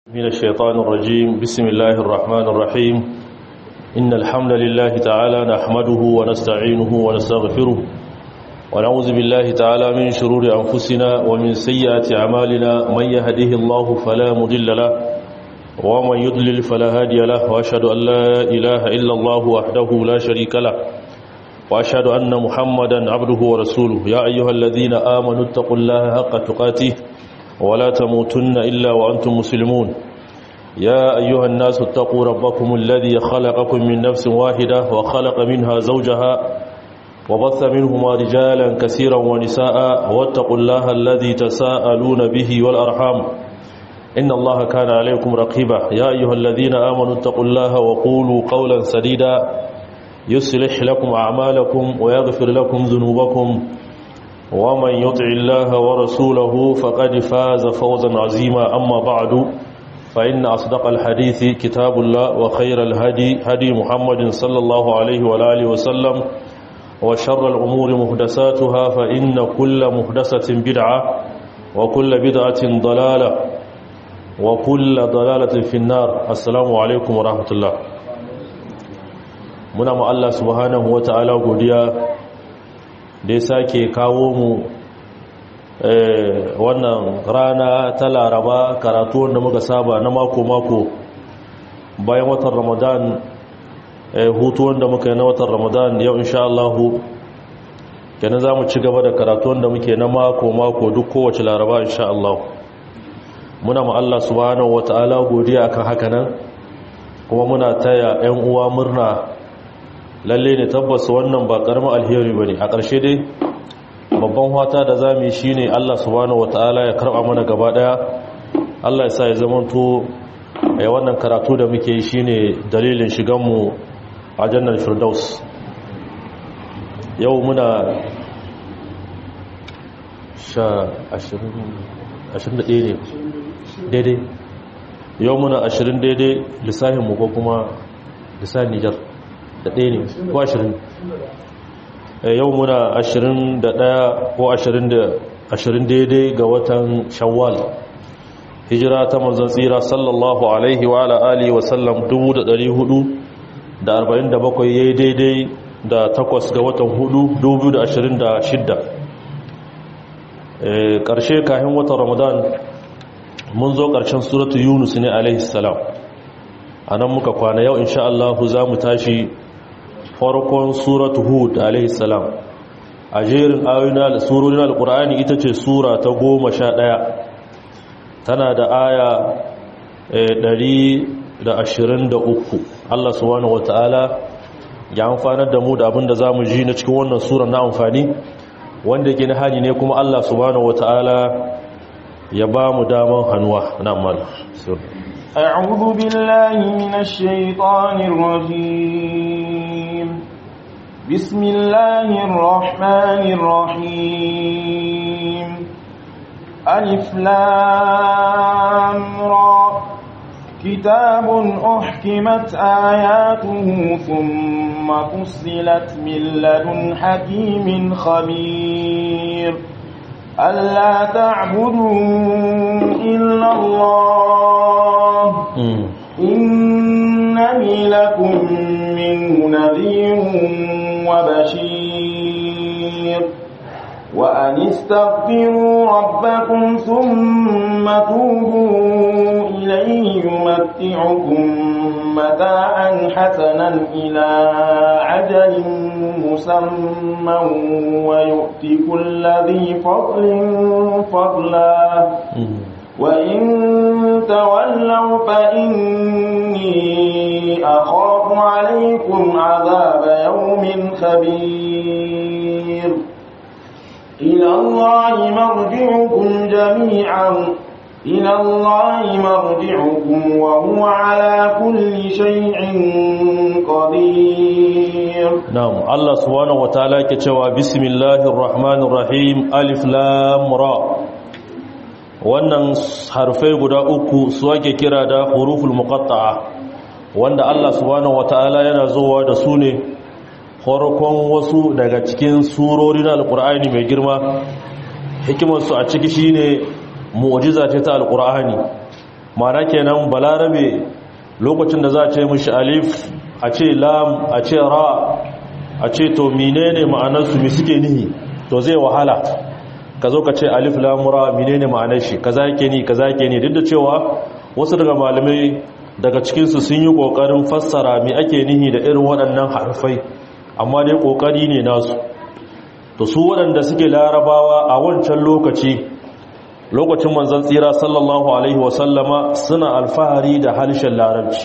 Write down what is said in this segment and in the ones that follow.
من الشيطان الرجيم بسم الله الرحمن الرحيم إن الحمد لله تعالى نحمده ونستعينه ونستغفره ونعوذ بالله تعالى من شرور أنفسنا ومن سيئات أعمالنا من يهده الله فلا مضل له ومن يضلل فلا هادي له وأشهد أن لا إله إلا الله وحده لا شريك له وأشهد أن محمدا عبده ورسوله يا أيها الذين آمنوا اتقوا الله حق تقاته ولا تموتن إلا وأنتم مسلمون يا أيها الناس اتقوا ربكم الذي خلقكم من نفس واحدة وخلق منها زوجها وبث منهما رجالا كثيرا ونساء واتقوا الله الذي تساءلون به والأرحام إن الله كان عليكم رقيبا يا أيها الذين آمنوا اتقوا الله وقولوا قولا سديدا يصلح لكم أعمالكم ويغفر لكم ذنوبكم ومن يطع الله ورسوله فقد فاز فوزا عظيما أما بعد فإن أصدق الحديث كتاب الله وخير الهدي هدي محمد صلى الله عليه وآله وسلم وشر الأمور محدثاتها فإن كل محدثة بدعة وكل بدعة ضلالة وكل ضلالة في النار السلام عليكم ورحمة الله muna ma Allah subhanahu wata'ala godiya da ya sake kawo mu wannan rana ta laraba karatu wanda muka saba na mako-mako bayan watan ramadan hutu wanda muka yi na watan ramadan yau insha Allah kenan za mu ci gaba da karatu wanda muke na mako-mako duk kowace laraba insha Allah muna ma Allah subhanahu wata'ala godiya akan haka nan kuma muna taya 'yan uwa murna lalle ne tabbas wannan ba karamin alheri bane a ƙarshe dai babban fata da zamu yi shine Allah subhanahu wataala ya karba mana gaba daya Allah ya sa ya zamanto ai wannan karatu da muke yi shine dalilin shigan mu a jannar firdaus yau muna sha 21 ne daidai yau muna 20 daidai lissahin mu ko kuma lissahin Nijar da ɗaya ne ko ashirin yau muna ashirin da ɗaya ko ashirin daidai ga watan shawwal hijira ta manzan tsira sallallahu alaihi wa ala'ali wasallam dubu da ɗari hudu da arba'in da bakwai ya yi daidai da takwas ga watan hudu dubu da ashirin da shidda ƙarshe kahin watan ramadan mun zo ƙarshen suratu yunus ne alaihi salam a nan muka kwana yau insha Allah za mu tashi farkon suratu hud alaihi salam a jerin ayoyin surorin alkur'ani ita ce sura ta goma sha ɗaya tana da aya ɗari da ashirin da uku allah subhanahu wata'ala ya amfanar da mu da abin da za mu ji na cikin wannan sura na amfani wanda ke na hani ne kuma allah subhanahu wata'ala ya ba mu daman hannuwa na amma أعوذ بالله من الشيطان الرجيم بسم الله الرحمن الرحيم ألف لام را كتاب أحكمت آياته ثم فصلت من لدن حكيم خبير ألا تعبدوا إلا الله إنني لكم منه نذير وبشير وأن استغفروا ربكم ثم توبوا إليه يمتعكم متاعا حسنا إلى عجل مسمى ويؤتي كل ذي فضل فضلا وإن تولوا فإني أخاف عليكم عذاب يوم خبير إلى الله مرجعكم جميعا إلى الله مرجعكم وهو على كل شيء قدير نعم الله سبحانه وتعالى كتوى بسم الله الرحمن الرحيم ألف لام را wannan harfai guda uku su ake kira da huruful muqatta'a wanda Allah subhanahu wataala yana zuwa da su ne farkon wasu daga cikin surorin alqur'ani mai girma hikimar su a ciki shine mu'jiza ce ta alqur'ani ma'ana kenan balarabe lokacin da za a ce mishi alif a ce lam a ce ra a ce to menene ma'anarsu mi suke nihi to zai wahala ka zo ka ce alif lam ra menene ma'anar shi kaza yake ni kaza yake ni duk da cewa wasu daga malamai daga cikinsu sun yi ƙoƙarin fassara me ake nihi da irin waɗannan harfai amma dai ƙoƙari ne nasu to su waɗanda suke larabawa a wancan lokaci lokacin manzan tsira sallallahu alaihi wasallama suna alfahari da harshen larabci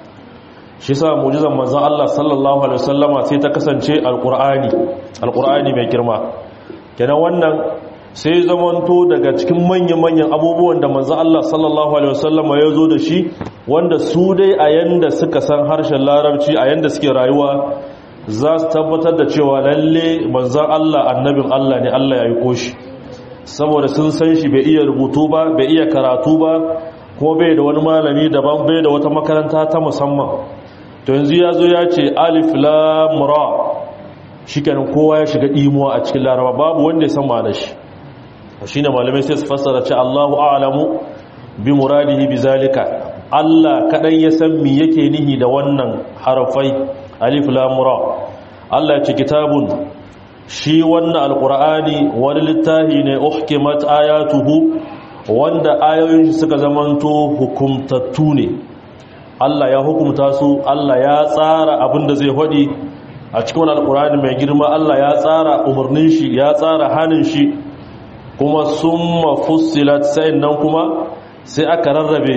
shi sa mujizan manzan Allah sallallahu alaihi wasallama sai ta kasance alƙur'ani alƙur'ani mai girma kenan wannan sai zamanto daga cikin manya-manyan abubuwan da manzan Allah sallallahu alaihi wasallama ya zo da shi wanda su dai a yanda suka san harshen larabci a yanda suke rayuwa za su tabbatar da cewa lalle manzan Allah annabin Allah ne Allah ya yi shi saboda sun san shi bai iya rubutu ba bai iya karatu ba kuma bai da wani malami daban bai da wata makaranta ta musamman to yanzu ya zo ya ce alif lam ra shikenan kowa ya shiga imuwa a cikin laraba babu wanda ya san ma'anar shi shine malamai sai su fassara ce Allahu a'lamu bi muradihi bi zalika Allah kadan ya san me yake nihi da wannan harafai alif lam ra Allah ya ce kitabun shi wannan alqur'ani wani littafi ne uhkimat ayatuhu wanda ayoyin shi suka zamanto hukumtattu ne Allah ya hukumta su Allah ya tsara abinda zai hadi a cikin alqur'ani mai girma Allah ya tsara umarnin shi ya tsara hanin shi kuma summa fussilat sai nan kuma sai aka rarrabe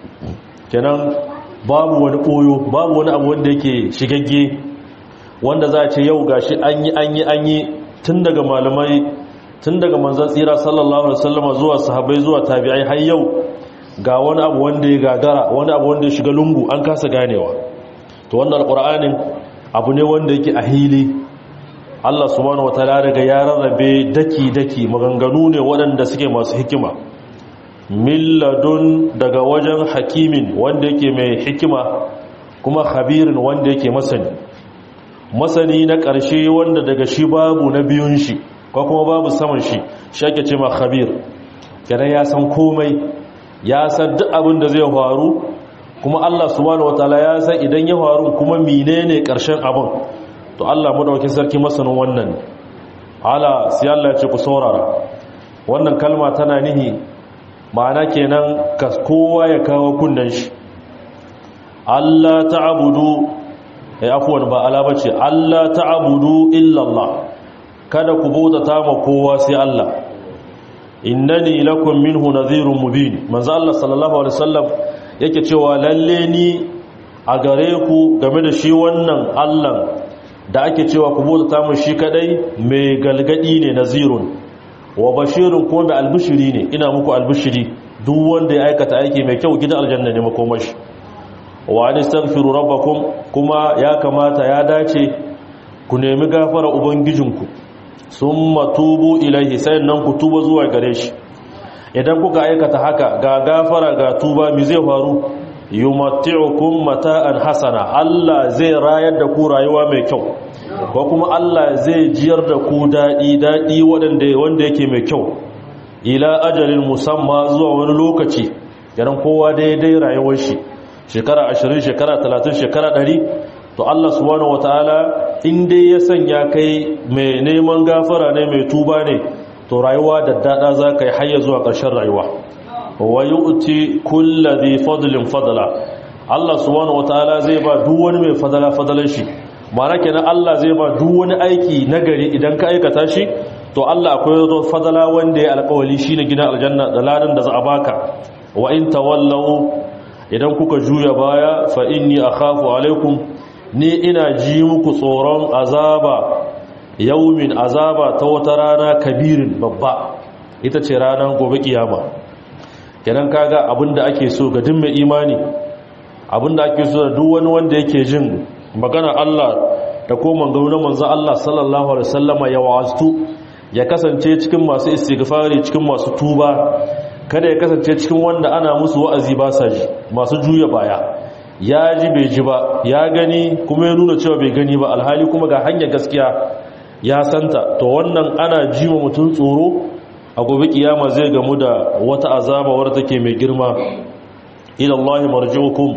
kenan babu wani koyo babu wani abu wanda yake shigagge wanda za a ce yau gashi an yi an yi an yi tun daga malamai tun daga manzan tsira sallallahu alaihi wasallam zuwa sahabbai zuwa tabi'ai har yau ga wani abu wanda ya gagara wani abu wanda ya shiga lungu an kasa ganewa to wannan alqur'anin abu ne wanda yake a hili Allah subhanahu wataala daga ya rarrabe daki daki maganganu ne waɗanda suke masu hikima milladun daga wajen hakimin wanda yake mai hikima kuma khabirin wanda yake masani masani na ƙarshe wanda daga shi babu na biyun shi ko kuma babu saman shi shi ake ce ma khabir kenan ya san komai ya san duk abin da zai faru kuma Allah subhanahu wataala ya san idan ya faru kuma menene ƙarshen abin to Allah madaukakin sarki masanin wannan ala sai Allah ya ce ku saurara wannan kalma tana nihi ma'ana kenan ka kowa ya kawo kunnan shi Allah ta'budu eh afwan ba ala bace Allah ta'budu illa Allah kada ku bautata ma kowa sai Allah innani lakum minhu nadhirun mubin manzo Allah sallallahu alaihi wasallam yake cewa lalle ni a gare ku game da shi wannan Allah da ake cewa ku bautata mu shi kadai mai galgadi ne nazirun wa bashirun kuma mai albishiri ne ina muku albishiri duk wanda ya aikata aiki mai kyau gidan aljanna ne makomashi wa an istaghfiru rabbakum kuma ya kamata ya dace ku nemi gafara ubangijinku summa tubu ilaihi nan ku tuba zuwa gare shi idan kuka aikata haka ga gafara ga tuba mi zai faru yumatti'ukum mata'an hasana Allah zai rayar da ku rayuwa mai kyau ko kuma Allah zai jiyar da ku dadi dadi wanda wanda yake mai kyau ila ajalin musamma zuwa wani lokaci yaran kowa daidai rayuwar shi shekara 20 shekara 30 shekara 100 to Allah subhanahu wataala in dai ya sanya kai mai neman gafara ne mai tuba ne to rayuwa da dada za ka yi hayya zuwa ƙarshen rayuwa wa yu'ti kulli dhi fadlin fadla Allah subhanahu wataala zai ba duk wani mai fadala fadalan shi ma'ana kenan Allah zai ba duk wani aiki nagari idan ka aikata shi to Allah akwai wata fadala wanda ya alƙawali shine gidan aljanna da ladan da za a baka wa in tawallaw idan kuka juya baya fa inni akhafu alaikum ni ina ji muku tsoron azaba yaumin azaba ta wata rana kabirin babba ita ce ranar gobe kiyama kenan kaga abinda ake so ga duk mai imani abinda ake so da duk wani wanda yake jin magana Allah da ko mangaru na manzo Allah sallallahu alaihi wasallama ya wa'azu ya kasance cikin masu istighfari cikin masu tuba kada ya kasance cikin wanda ana musu wa'azi ba sa ji masu juya baya ya ji bai ji ba ya gani kuma ya nuna cewa bai gani ba alhali kuma ga hanyar gaskiya ya santa to wannan ana ji wa mutum tsoro a gobe kiyama zai gamu da wata azaba wadda take mai girma ila Allah marji'ukum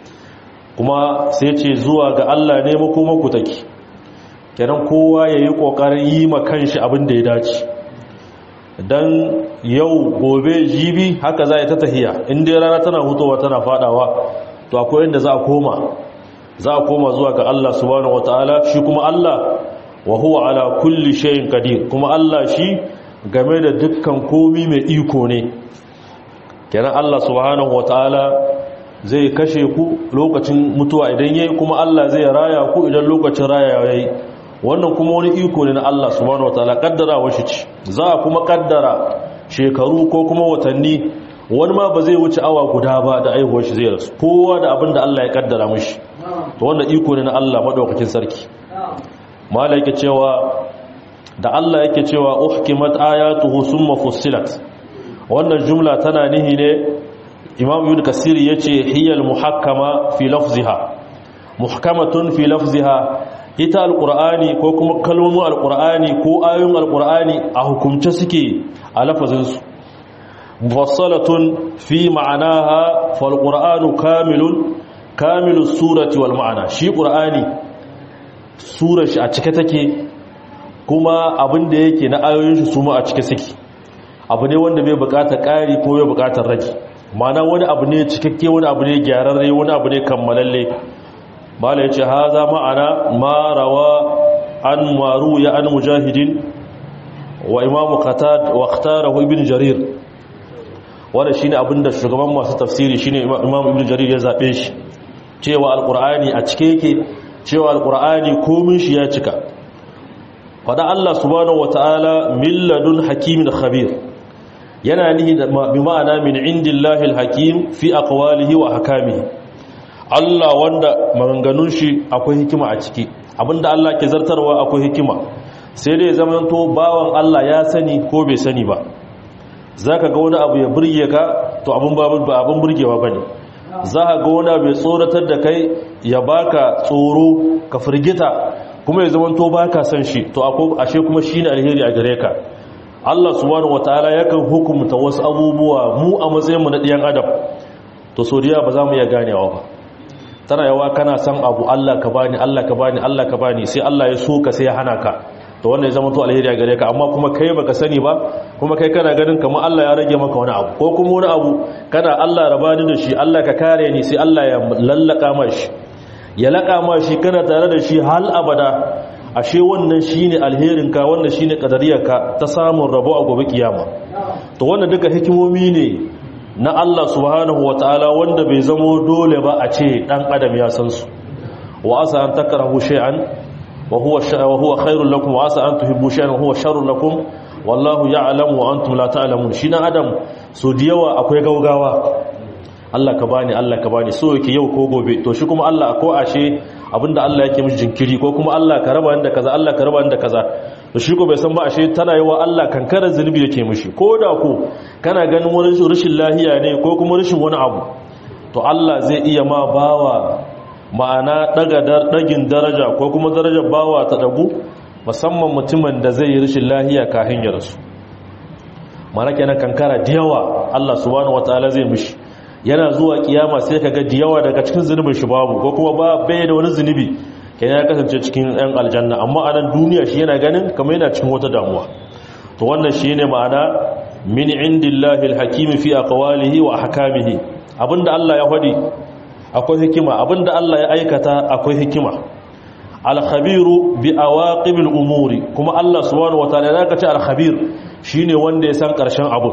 kuma sai ce zuwa ga Allah ne makomanku take kenan kowa yayi kokarin yi ma kanshi abin da ya dace dan yau gobe jibi haka za ta tahiya in dai rana tana hutowa tana fadawa to akwai inda za a koma za a koma zuwa ga Allah subhanahu wataala shi kuma Allah wa huwa ala kulli shay'in qadir kuma Allah shi game da dukkan komi mai iko ne kenan Allah subhanahu wataala zai kashe ku lokacin mutuwa idan yayi kuma Allah zai raya ku idan lokacin raya yayi wannan kuma wani iko ne na Allah subhanahu wataala kaddara wa shi ce za a kuma kaddara shekaru ko kuma watanni wani ma ba zai wuce awa guda ba da aihuwar shi zai rasu kowa da abin da Allah ya kaddara mishi to wannan iko ne na Allah madaukakin sarki mala yake cewa da Allah yake cewa uhkimat ayatuhu summa fussilat wannan jumla tana nihi ne Imam Ibn Kasir yace hiyal muhakkama fi lafziha muhkamatun fi lafziha ita alqur'ani ko kuma kalmomin alqur'ani ko ayoyin alqur'ani a hukumce suke a lafazin su mufassalatun fi ma'anaha fal qur'anu kamilun kamilus surati wal ma'ana shi qur'ani surar shi a cike take kuma abin da yake na ayoyin shi su ma a cike suke abu ne wanda bai bukatar ƙari ko bai bukatar rage mana wani abu ne cikakke wani abu ne gyararre wani abu ne kammalalle mala ya ce ha za ma'ana marawa an maru ya an mujahidin wa imamu qatad wa ikhtarahu ibn jarir wanda shine abin da shugaban masu tafsiri shine imamu ibn jarir ya zabe shi cewa alqur'ani a cike yake cewa alkur'ani komin shi ya cika fada Allah subhanahu wata'ala milladun hakimin khabir yana nihi bi ma'ana min indillahi alhakim fi aqwalihi wa hakamihi Allah wanda maganganun shi akwai hikima a ciki abinda Allah ke zartarwa akwai hikima sai dai zaman to bawan Allah ya sani ko bai sani ba zaka ga wani abu ya burge ka to abin ba abin burgewa bane za a ga wani abu ya tsoratar da kai ya baka tsoro ka firgita kuma ya zama to baka san shi to ashe kuma shine alheri a gare ka Allah subhanahu wataala yakan hukumta wasu abubuwa mu a matsayin mu na ɗiyan adam to sodiya ba za mu iya ganewa ba tana yawa kana san abu Allah ka bani Allah ka bani Allah ka bani sai Allah ya so ka sai ya hana ka to wannan ya zama to alheri a gare ka amma kuma kai baka sani ba kuma kai kana ganin kamar Allah ya rage maka wani abu ko kuma wani abu kana Allah rabani da shi Allah ka kare ni sai Allah ya lallaka mashi ya laka mashi kana tare da shi hal abada ashe wannan shine alherin ka wannan shine kadariyar ka ta samun rabo a gobe kiyama to wannan duka hikimomi ne na Allah subhanahu wataala wanda bai zamo dole ba a ce dan adam ya san su wa asa an takrahu shay'an وهو وهو خير لكم وعسى ان تحبوا شيئا وهو شر لكم والله يعلم وانتم لا تعلمون shi na adam so diyawa akwai gaugawa Allah ka bani Allah ka bani so yake yau ko gobe to shi kuma Allah ko ashe abinda Allah yake mishi jinkiri ko kuma Allah ka raba inda kaza Allah ka raba inda kaza to shi ko bai san ba ashe tana yawa Allah kankarar zunubi yake mishi ko da ko kana ganin wani rashin lahiya ne ko kuma rashin wani abu to Allah zai iya ma bawa ma'ana daga dagin daraja ko kuma darajar bawa ta dagu musamman mutumin da zai yi rashin lahiya kafin ya rasu mana kenan kankara da yawa Allah subhanahu wataala zai mishi yana zuwa kiyama sai kaga da yawa daga cikin zunubin shi babu ko kuma ba bai da wani zunubi kenan ya kasance cikin ɗan aljanna amma a nan duniya shi yana ganin kamar yana cikin wata damuwa to wannan shine ma'ana min indillahi alhakim fi aqwalihi wa ahkamihi abinda Allah ya faɗi akwai hikima abinda Allah ya aikata akwai hikima al-khabiru bi awaqibil umuri kuma Allah subhanahu wataala ya kace al-khabir shine wanda ya san karshen abu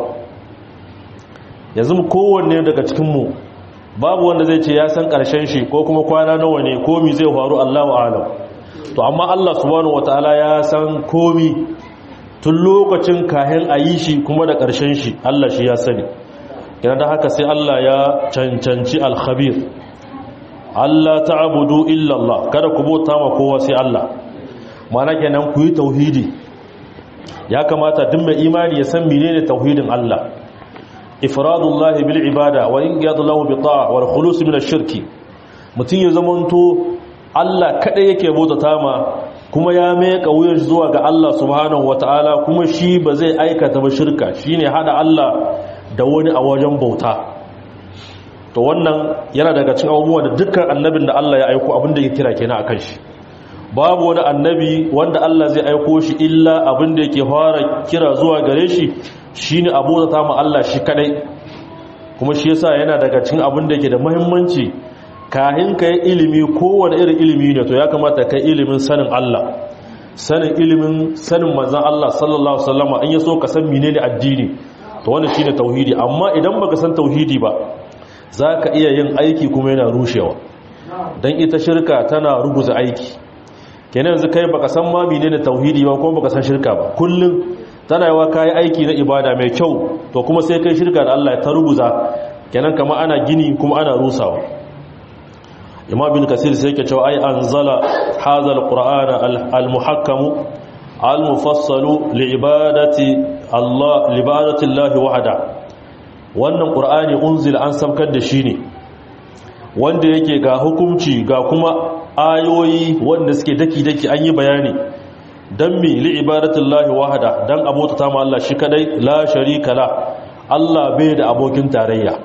yanzu kowanne daga cikin mu babu wanda zai ce ya san karshen shi ko kuma kwana nawa ne komi zai faru Allahu a'lam to amma Allah subhanahu wataala ya san komi tun lokacin kahin ayi shi kuma da karshen shi Allah shi ya sani yana da haka sai Allah ya cancanci al-khabir Allah ta'budu illa Allah kada ku bauta ma kowa sai Allah mana kenan ku yi tauhidi ya kamata duk mai imani ya san menene tauhidin Allah ifradullahi bil ibada wa inqiyadu lahu bi ta'a wal khulus min ash-shirki mutun ya zamanto Allah kada yake bauta ma kuma ya meka wuyar zuwa ga Allah subhanahu wataala kuma shi ba zai aikata ba shirka shine hada Allah da wani a wajen bauta to wannan yana daga cikin abubuwa da dukkan annabin da Allah ya aiko abin da yake kira kenan akan shi babu wani annabi wanda Allah zai aiko shi illa abin da yake fara kira zuwa gare shi shine abota ta mu Allah shi kadai kuma shi yasa yana daga cikin abin da yake da muhimmanci kahin kai ilimi kowane irin ilimi ne to ya kamata kai ilimin sanin Allah sanin ilimin sanin manzon Allah sallallahu alaihi wasallam an yaso ka san menene addini to wannan shine tauhidi amma idan baka san tauhidi ba zaka iya yin aiki kuma yana rushewa dan ita shirka tana ruguza aiki kenan yanzu kai baka san ma menene tauhidi ba kuma baka san shirka ba kullum tana yawa kai aiki na ibada mai kyau to kuma sai kai shirka da Allah ta ruguza kenan kama ana gini kuma ana rusawa imam bin kasir sai yake cewa ai anzala hadha alqur'ana almuhakkam almufassalu liibadati Allah liibadati Allah wahda wannan qur'ani unzila an samkar da shi ne wanda yake ga hukunci ga kuma ayoyi wanda suke daki-daki an yi bayani don mi li'ibadatullahi wahada don abota ta Allah shi kadai la sharika la Allah bai da abokin tarayya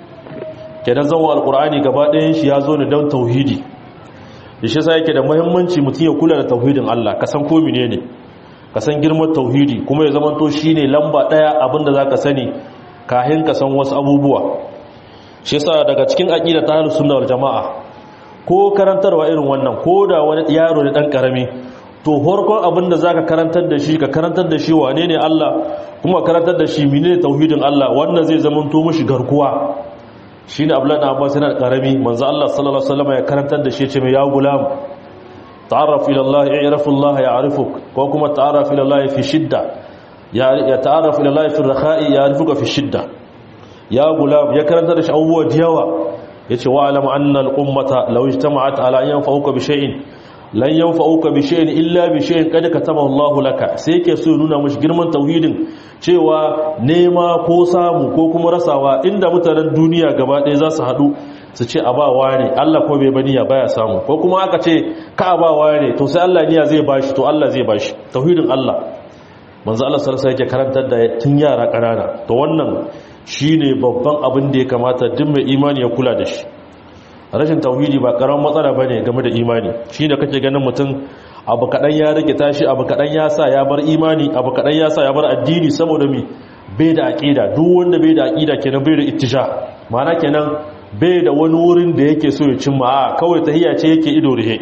kenan zama alkur'ani gaba ɗayan shi ya zo ne don tauhidi da shi sa yake da muhimmanci mutum ya kula da tauhidin Allah ka san ko ne ka san girman tauhidi kuma ya zamanto shine lamba ɗaya abinda za ka sani kahin ka san wasu abubuwa shi sa daga cikin aƙida ta halin sunna wal jama'a ko karantarwa irin wannan ko da wani yaro ne dan karami to horkon abin da zaka karantar da shi ka karantar da shi wane ne Allah kuma karantar da shi menene tauhidin Allah wannan zai zama to mishi garkuwa shine Abdullahi Abbas yana karami manzo Allah sallallahu alaihi wasallam ya karantar da shi ya ce mai ya gulam ta'arraf ila Allah i'raf Allah ya'rifuk ko kuma ta'arraf ila Allah fi shidda ya ta'arraf ila Allah fi rakha'i ya'rifuka fi shidda ya gulam ya karantar da shi abubuwa diyawa yace wa alam anna al-ummata law ijtama'at ala an yanfa'uka bi shay'in lan yanfa'uka bi shay'in illa bi shay'in qad katabahu Allahu laka sai yake so nuna mushi girman tauhidin cewa nema ko samu ko kuma rasawa inda mutanen duniya gaba ɗaya za su haɗu su ce a ba ne Allah ko bai baniya baya samu ko kuma aka ce ka ba ne to sai Allah niya zai bashi to Allah zai bashi tauhidin Allah manzo Allah sallallahu alaihi yake karantar da tun yara ƙanana to wannan shine babban abin da ya kamata duk mai imani ya kula da shi rashin tauhidi ba karamin matsala bane game da imani shine kake ganin mutum abu kadan ya rike tashi abu kadan ya sa ya bar imani abu kadan ya sa ya bar addini saboda mi bai da aqida duk wanda bai da aqida kenan bai da ittisha ma'ana kenan bai da wani wurin da yake so ya cimma a kawai tahiyya ce yake ido rihe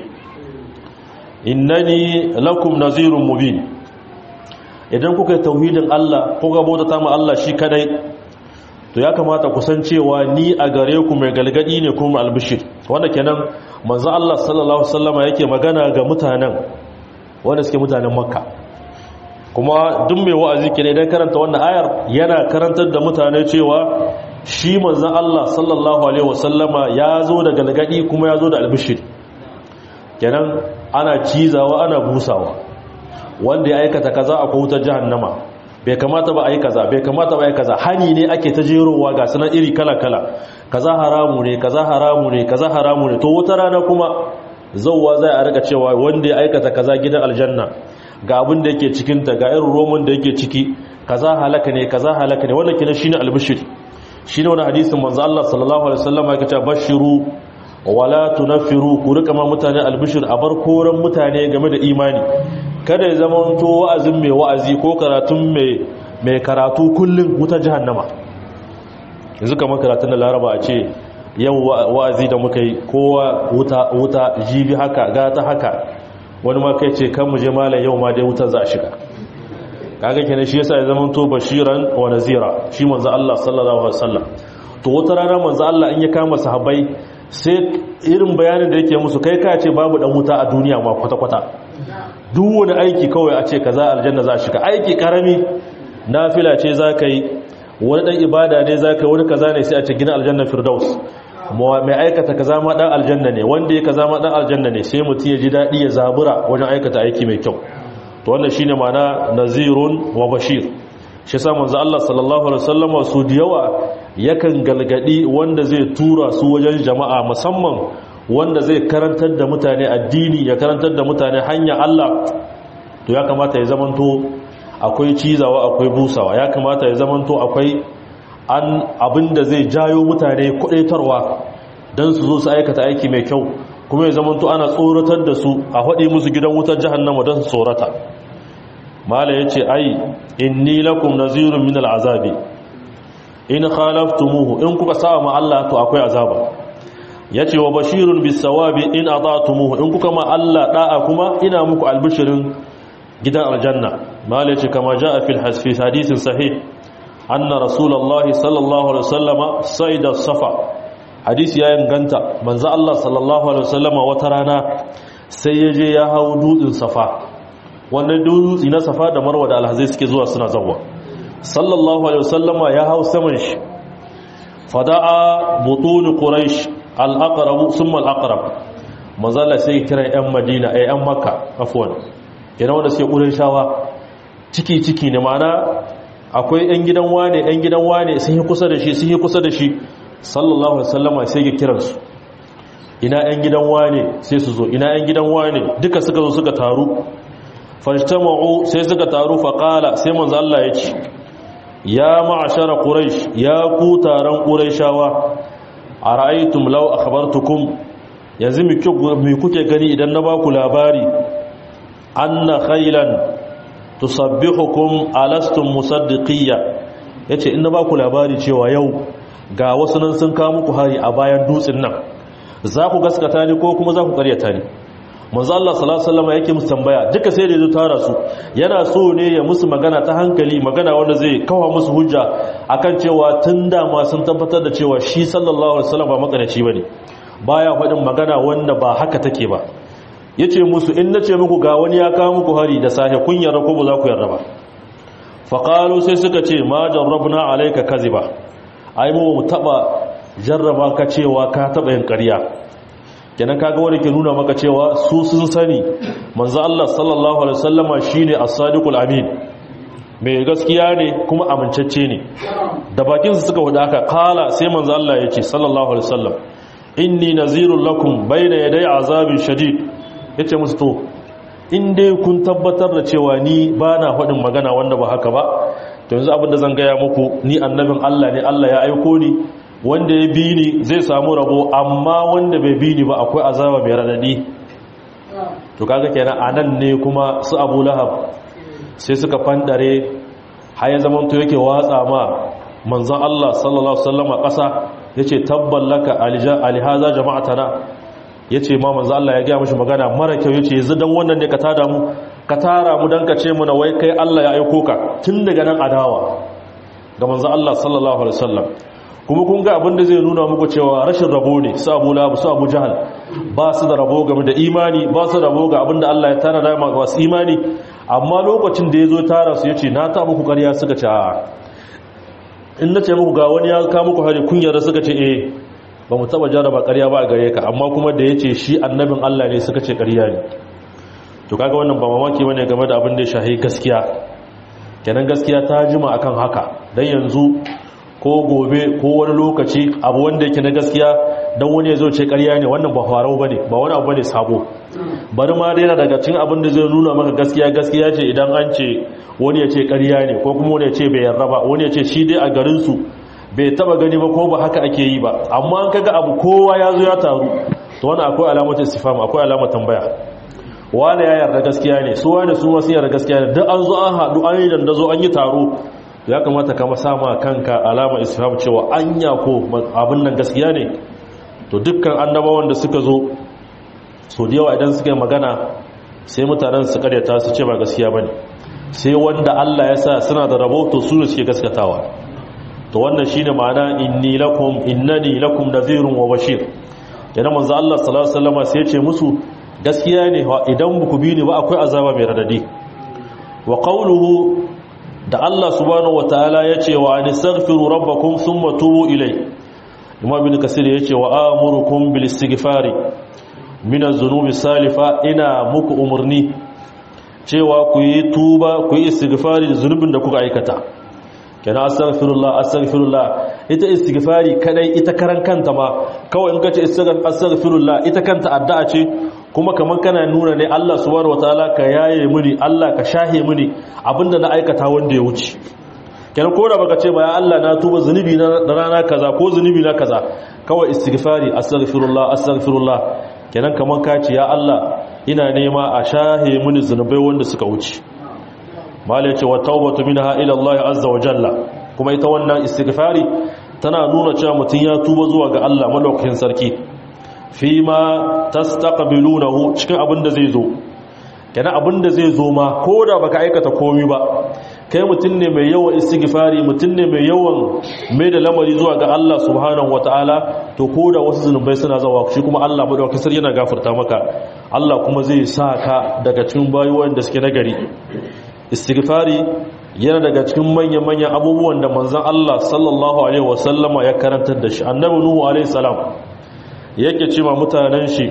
innani lakum nazirun mubin idan kuka yi tauhidin Allah kuka bauta ma Allah shi kadai to ya kamata ku san cewa ni a gare ku mai galgadi ne kuma albishir wanda kenan manzo Allah sallallahu alaihi wasallama yake magana ga mutanen wanda suke mutanen Makka kuma duk mai wa'azi ke idan karanta wannan ayar yana karantar da mutane cewa shi manzo Allah sallallahu alaihi wasallama ya zo da galgadi kuma ya zo da albishir kenan ana cizawa ana busawa wanda ya aikata kaza a wutar jahannama bai kamata ba a yi kaza bai kamata ba a yi kaza hani ne ake ta jerowa ga sanar iri kala-kala kaza haramu ne kaza haramu ne kaza haramu ne to wata rana kuma zauwa zai a rika cewa wanda ya aikata kaza gidan aljanna ga abin da yake cikinta ga irin roman da yake ciki kaza halaka ne kaza halaka ne wannan kina shine albishir shine wani hadisin manzo Allah sallallahu alaihi wasallam yake cewa bashiru wala tunfiru ku rika ma mutane albishir a bar koran mutane game da imani kada ya zama to wa'azin mai wa'azi ko karatun mai karatu kullum wuta jahannama yanzu kamar karatun da laraba a ce yau wa'azi da muka yi kowa wuta wuta jibi haka gata haka wani ma kai ce kan mu je malam yau ma dai wutar za a shiga kaga kenan shi yasa ya zama to bashiran wa nazira shi manzo Allah sallallahu alaihi wasallam to wata rana manzo Allah in ya kama sahabbai sai irin bayanin da yake musu kai ka ce babu dan wuta a duniya ma kwata kwata duk wani aiki kawai a ce kaza aljanna za a shiga aiki karami nafila ce za ka yi wani dan ibada ne za ka yi wani kaza ne sai a ce gina aljanna firdaus mai aikata kaza ma dan aljanna ne wanda ya kaza ma dan aljanna ne sai mutum ya ji daɗi ya zabura wajen aikata aiki mai kyau to wannan shine ma'ana nazirun wa bashir shi yasa manzo Allah sallallahu alaihi wasallam su da yawa yakan galgadi wanda zai tura su wajen jama'a musamman wanda zai karantar da mutane addini ya karantar da mutane hanya Allah to ya kamata ya zamanto akwai cizawa akwai busawa ya kamata ya zamanto akwai an abinda zai jayo mutane kudaitarwa don su zo su aikata aiki mai kyau kuma ya zamanto ana tsoratar da su a haɗe musu gidan wutar jahannama don su tsorata mala ya ce ai inni lakum nazirun min al'azabi in khalaftumuhu in kuka sa ma Allah to akwai azaba yace wa bashirun bisawabi in ata'tumuhu in kuka ma Allah da'a kuma ina muku albishirin gidan aljanna mala yace kama jaa fil hasfi hadithin sahih anna rasulullahi sallallahu alaihi wasallama saida safa hadisi ya inganta manzo Allah sallallahu alaihi wasallama wata rana sai yaje ya hawo dutsen safa wannan dutse na safa da marwa da alhazai suke zuwa suna zawwa sallallahu alaihi wasallama ya hau saman shi fada'a butun quraish al-aqrab thumma al-aqrab manzala sai kira yan madina ay yan makka afwan ina wanda sai qurayshawa ciki ciki ne mana akwai yan gidan wane yan gidan wane sun yi kusa da shi sun yi kusa da shi sallallahu alaihi wasallama sai ya kira su ina yan gidan wane sai su zo ina yan gidan wane duka suka zo suka taru fajtama'u sai suka taru faqala sai manzo Allah ya ce ya ma'ashara quraish ya ku taron quraishawa ara'aytum law akhbartukum yanzu me kuke gani idan na baku labari anna khaylan tusabbihukum alastum musaddiqiyya yace in na baku labari cewa yau ga wasu nan sun kawo muku hari a bayan dutsen nan za ku gaskata ni ko kuma za ku karyata ni manzo Allah sallallahu alaihi wasallam yake musu tambaya duka sai da ya tara su yana so ne ya musu magana ta hankali magana wanda zai kawo musu hujja akan cewa tun da ma sun tabbatar da cewa shi sallallahu alaihi wasallam ba makaraci bane baya faɗin magana wanda ba haka take ba yace musu in nace muku ga wani ya kawo muku hari da safe kun yarda ko ba za ku yarda ba fa qalu sai suka ce ma jarrabna alayka kaziba ai mu mu taba jarraba ka cewa ka taba yin ƙarya kenan kaga wanda ke nuna maka cewa su sun sani manzo Allah sallallahu alaihi wasallama shine as-sadiqul amin mai gaskiya ne kuma amincacce ne da bakin su suka wada haka kala sai manzo Allah yace sallallahu alaihi wasallam inni nazirul lakum bayna yaday azabin shadid yace musu to in dai kun tabbatar da cewa ni bana faɗin magana wanda ba haka ba to yanzu abin da zan gaya muku ni annabin Allah ne Allah ya aiko ni wanda ya bi ni zai samu rabo amma wanda bai bi ni ba akwai azaba mai radadi to kaga kenan anan ne kuma su Abu Lahab sai suka fandare har ya zaman to yake watsa ma manzon Allah sallallahu alaihi wasallam kasa yace tabballaka alihaza jama'atana yace ma manzon Allah ya ga mishi magana mara kyau yace yanzu dan wannan ne ka tada mu ka tara mu dan ka ce mu na wai kai Allah ya aiko ka tun daga nan adawa ga manzon Allah sallallahu alaihi wasallam kuma kun ga abin da zai nuna muku cewa rashin rabo ne su abu labu su abu jahal ba su da rabo game da imani ba su rabo ga abin da Allah ya tara da masu imani amma lokacin da ya zo tara su ya ce na ta muku ƙarya suka ce a in na ce muku ga wani ya ka muku hari kun yarda suka ce eh ba mu taba jaraba ƙarya ba a gare ka amma kuma da ya ce shi annabin Allah ne suka ce ƙarya ne to kaga wannan ba mamaki bane game da abin da ya shahi gaskiya kenan gaskiya ta jima akan haka dan yanzu ko gobe ko wani lokaci abu wanda yake na gaskiya don wani ya zo ce karya ne wannan ba farau ba ne ba wani abu ba ne sabo bari ma daina daga cin abin da zai nuna maka gaskiya gaskiya ce idan an ce wani ya ce karya ne ko kuma wani ya ce bai yarda ba wani ya ce shi dai a garinsu bai taba gani ba ko ba haka ake yi ba amma an kaga abu kowa ya zo ya taru to wani akwai alamar istifam akwai alamar tambaya wani ya yarda gaskiya ne su wani su wasu yarda gaskiya ne duk an zo an haɗu an yi dandazo an yi taro ya kamata kama sama kanka alama islam cewa anya ko abin nan gaskiya ne to dukkan annabawan da suka zo so da yawa idan suka yi magana sai mutanen su karyata su ce ba gaskiya bane sai wanda Allah ya sa suna da rabo to su ne suke gaskatawa to wannan shine ma'ana inni lakum innani lakum nadhirun wa bashir yana manzo Allah sallallahu alaihi wasallam sai ya ce musu gaskiya ne idan ku bi ni ba akwai azaba mai radadi wa qawluhu da Allah subhanahu wataala ya ce wa anistaghfiru rabbakum thumma tubu ilai Imam Ibn Kasir ya ce wa amurukum bil istighfari min az-zunubi salifa ina muku umurni cewa ku yi tuba ku yi istighfari da zunubin da kuka aikata kana astaghfirullah astaghfirullah ita istighfari kadai ita karan kanta ma kawai in kace astaghfirullah ita kanta addu'a ce kuma kamar kana nuna ne Allah subhanahu wataala ka yaye mini Allah ka shahe mini abinda na aikata wanda ya wuce kenan ko da baka ce ba ya Allah na tuba zunubi na rana kaza ko zunubi na kaza kawai istighfari astaghfirullah astaghfirullah kenan kaman ka ce ya Allah ina nema a shahe mini zunubai wanda suka wuce malai ce wa taubatu minha ila Allah azza wa jalla kuma ita wannan istighfari tana nuna cewa mutun ya tuba zuwa ga Allah malaukakin sarki fi ma tastaqbilunahu cikin abin da zai zo kenan abin da zai zo ma ko da baka aikata komai ba kai mutum ne mai yawan istighfari mutum ne mai yawan mai da lamari zuwa ga Allah subhanahu wataala to ko da wasu zunubai suna zawa shi kuma Allah madaukakin sarki yana gafarta maka Allah kuma zai sa ka daga cikin bayoyin da suke nagari istighfari yana daga cikin manyan manyan abubuwan da manzon Allah sallallahu alaihi wasallama ya karantar da shi annabi nuhu alaihi salam yake cewa mutanen shi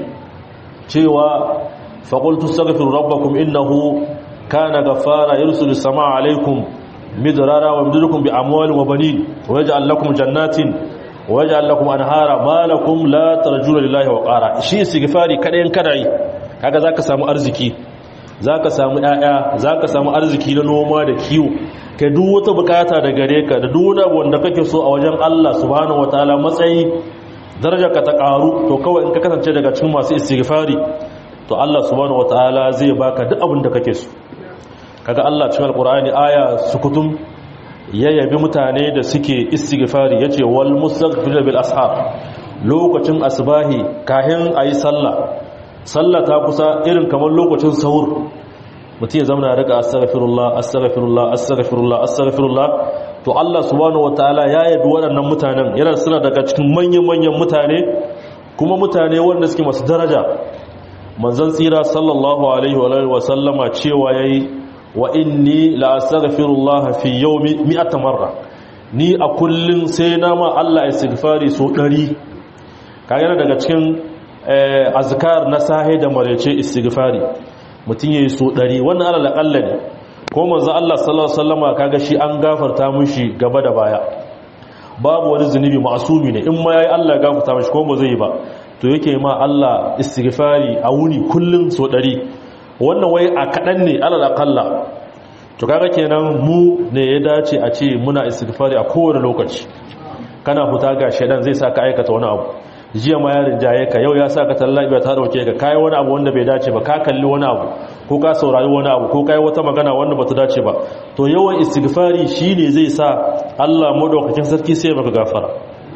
cewa faqultu astaghfiru rabbakum innahu kana ghaffara yursilu samaa alaikum midrara wa yumdidukum bi amwalin wa banin wa yaj'al lakum jannatin wa yaj'al lakum anhara ma lakum la tarjuna lillahi wa qara shi istighfari kadayin kadai kaga zaka samu arziki zaka samu ƴaƴa zaka samu arziki na noma da kiwo kai duk wata bukata da gare ka da duk wani abu wanda kake so a wajen Allah subhanahu wataala matsayi darajarka ta karu to kawai in ka kasance daga cikin masu istighfari to Allah subhanahu wataala zai baka duk abin da kake so kaga Allah cikin alqur'ani aya sukutum ya yabi mutane da suke istighfari yace wal mustaghfir bil ashar lokacin asbahi kahin ayi sallah sallah ta kusa irin kamar lokacin sahur mutum ya zama rika astaghfirullah astaghfirullah astaghfirullah astaghfirullah to Allah subhanahu wataala ya yabi waɗannan mutanen yana suna daga cikin manyan manyan mutane kuma mutane wanda suke masu daraja manzon tsira sallallahu alaihi wa sallama cewa yayi wa inni la astaghfirullah fi yawmi mi'ata marra ni a kullun sai na ma Allah istighfari so 100 kaga daga cikin azkar na sahe da marece istighfari mutun yayi so 100 wannan alal aqalla ne ko manzo Allah sallallahu alaihi wasallama kaga shi an gafarta mushi gaba da baya babu wani zunubi ma'sumi ne in ma yayi Allah ya gafarta mushi ko ba zai yi ba to yake ma Allah istighfari a wuni kullun so 100 wannan wai a kadan ne alal aqalla to kaga kenan mu ne ya dace a ce muna istighfari a kowane lokaci kana fita ga shedan zai saka aikata wani abu jiya ma ya rinjaye ka yau ya saka tallabiya ta dauke ka kai wani abu wanda bai dace ba ka kalli wani abu ko ka saurari wani abu ko kai wata magana wanda bata dace ba to yawan istighfari shine zai sa Allah madaukakin sarki sai maka gafara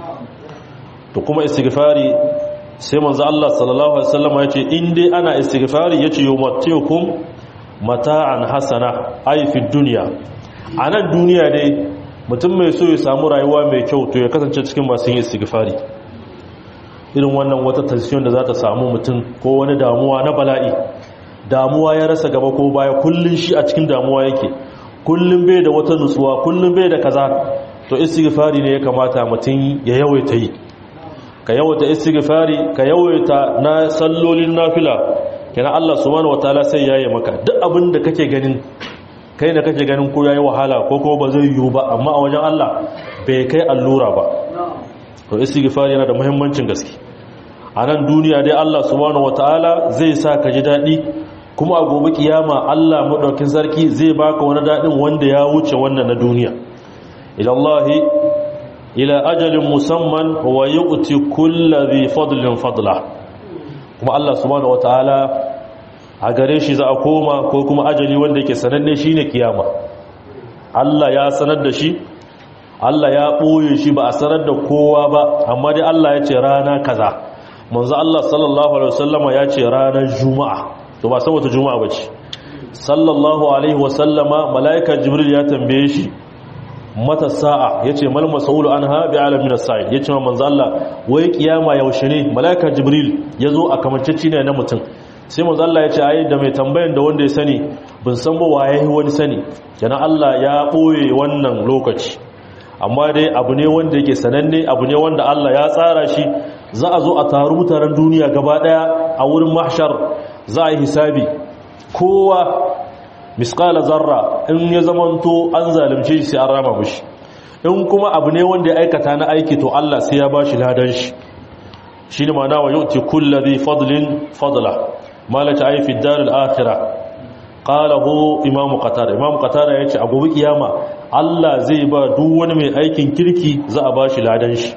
to kuma istighfari sai manzo Allah sallallahu alaihi wasallam ya ce in dai ana istighfari yace yumattiukum mata'an hasana ay fi dunya anan duniya dai mutum mai so ya samu rayuwa mai kyau to ya kasance cikin masu yin istighfari irin wannan wata tension da za ta samu mutum ko wani damuwa na bala'i damuwa ya rasa gaba ko baya kullun shi a cikin damuwa yake kullun bai da wata nutsuwa kullun bai da kaza to istighfari ne ya kamata mutum ya yawaita yi ka yawaita istighfari ka yawaita na sallolin nafila kana Allah subhanahu wataala sai yayi maka duk abin da kake ganin kai da kake ganin ko yayi wahala ko ko ba zai yiwu ba amma a wajen Allah bai kai allura ba to istighfari yana da muhimmancin gaske a nan duniya dai Allah subhanahu wataala zai sa ka ji dadi kuma a gobe kiyama Allah madaukin sarki zai baka wani dadin wanda ya wuce wannan na duniya ila Allah ila ajalin musamman wa yu'ti kulli dhi fadlin fadla kuma Allah subhanahu wataala a gare shi za a koma ko kuma ajali wanda yake sananne shine kiyama Allah ya sanar da shi Allah ya ɓoye shi ba a sanar da kowa ba amma dai Allah ya ce rana kaza manzo Allah sallallahu alaihi wasallama ya ce ranar juma'a to ba saboda juma'a bace sallallahu alaihi wasallama malaika jibril ya tambaye shi mata sa'a yace mal mas'ulu anha bi alamin as-sa'il yace manzo Allah wai kiyama yaushe ne malaika jibril yazo a kamanceci ne na mutum sai manzo Allah ya ce ai da mai tambayan da wanda ya sani bin san ba waye wani sani yana Allah ya boye wannan lokaci amma dai abu ne wanda yake sananne abu ne wanda Allah ya tsara shi za a zo a taru mutanen duniya gaba daya a wurin mahshar za a yi hisabi kowa misqala zarra in ya zamanto an zalunce shi sai an rama mishi in kuma abu ne wanda ya aikata na aiki to Allah sai ya bashi ladan shi shine ma'ana wa yu'ti kulli dhi fadlin fadla malaka ay fi dar al-akhirah qalahu imam qatada imam qatada yace a gobe kiyama Allah zai ba duk wani mai aikin kirki za a bashi ladan shi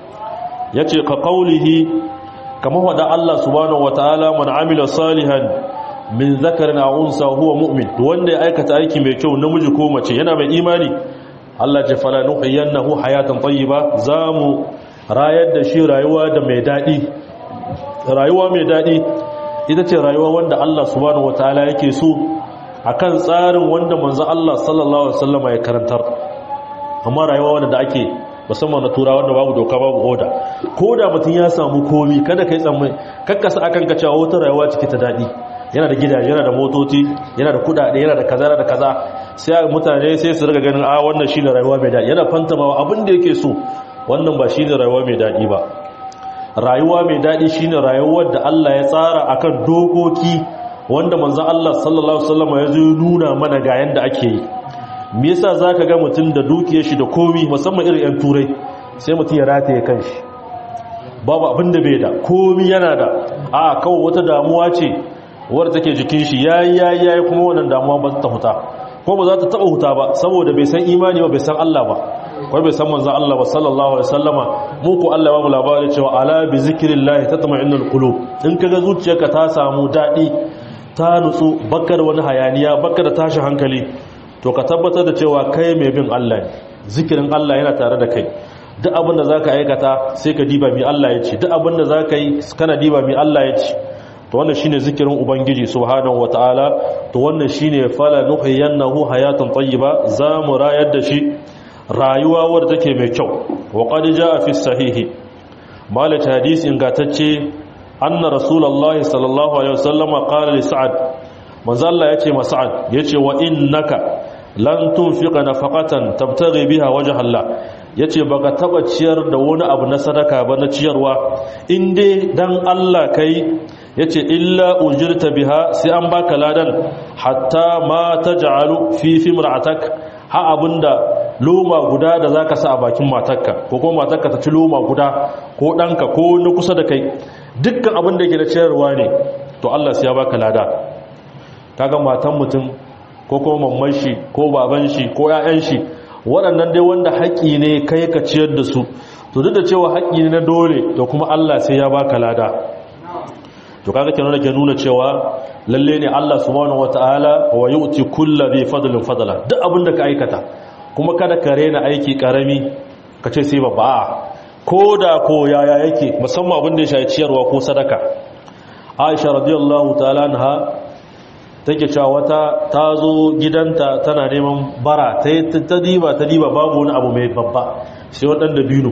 yace ka qaulihi kama wada Allah subhanahu wataala man amila salihan min zakarin aw unsa huwa mu'min wanda ya aikata aiki mai kyau namiji ko mace yana mai imani Allah ya fala nuhyiyannahu hayatan tayyiba zamu rayar da shi rayuwa da mai dadi rayuwa mai dadi ita ce rayuwa wanda Allah subhanahu wataala yake so akan tsarin wanda manzo Allah sallallahu alaihi wasallam ya karantar amma rayuwa wanda da ake musamman na turawa wanda babu doka babu oda ko da mutum ya samu komi kada kai tsammai kakkasa akan ka cewa wata rayuwa cike ta dadi yana da gidaje yana da motoci yana da kudade yana da kaza yana da kaza sai mutane sai su riga ganin a wannan shine rayuwa mai dadi yana fantamawa abin da yake so wannan ba shine rayuwa mai dadi ba rayuwa mai dadi shine rayuwar da Allah ya tsara akan dokoki wanda manzo Allah sallallahu alaihi wasallam ya zo nuna mana ga yanda ake yi me yasa zaka ga mutum da dukiyar shi da komi musamman irin yan turai sai mutum ya rataye kanshi babu abin da bai da komi yana da a kawai wata damuwa ce wadda take jikin shi yayi yayi yayi kuma wannan damuwa ba ta huta ko ba za ta taba huta ba saboda bai san imani ba bai san Allah ba ko bai san manzon Allah ba sallallahu alaihi wasallama mu ko Allah ba mu labari cewa ala bi zikrillah tatma'innul qulub in kaga zuciyarka ta samu dadi ta nutsu bakar wani hayaniya bakar tashi hankali to ka tabbatar da cewa kai mai bin Allah ne zikirin Allah yana tare da kai duk abin da zaka aikata sai ka diba mi Allah ya ce duk abin da zaka yi kana diba mi Allah ya ce to wannan shine zikirin ubangiji subhanahu wataala to wannan shine fala nuhyiyannahu hayatan tayyiba za mu rayar da shi rayuwa wadda take mai kyau wa qad jaa fi sahihi malaka hadisi ingantacce anna rasulullahi sallallahu alaihi wasallam qala li sa'ad manzo Allah yace ma sa'ad yace wa innaka lan tunfiqa nafaqatan tabtaghi biha wajha Allah yace baka taba ciyar da wani abu na sadaka ba na ciyarwa inde dan Allah kai yace illa ujirta biha sai an baka ladan hatta ma taj'alu fi fimra'atak ha abinda loma guda da zaka sa a bakin matarka ko kuma matarka ta ci loma guda ko danka ko na kusa da kai dukkan abin da yake da ciyarwa ne to Allah sai ya baka lada kaga matan mutum ko kuma mamman shi ko baban shi ko ƴaƴan shi waɗannan dai wanda haƙi ne kai ka ciyar da su to duk da cewa haƙi ne na dole to kuma Allah sai ya baka lada to kaga kenan da ke nuna cewa lalle ne Allah subhanahu wataala wa yu'ti kulli bi fadlin fadla duk abin da ka aikata kuma kada ka rena aiki karami ka ce sai babba ko da ko yaya yake musamman abin da ya shafi ciyarwa ko sadaka Aisha radiyallahu ta'ala anha take cewa wata ta zo gidanta tana neman bara ta ta diba ta diba babu wani abu mai babba sai waɗanda biyu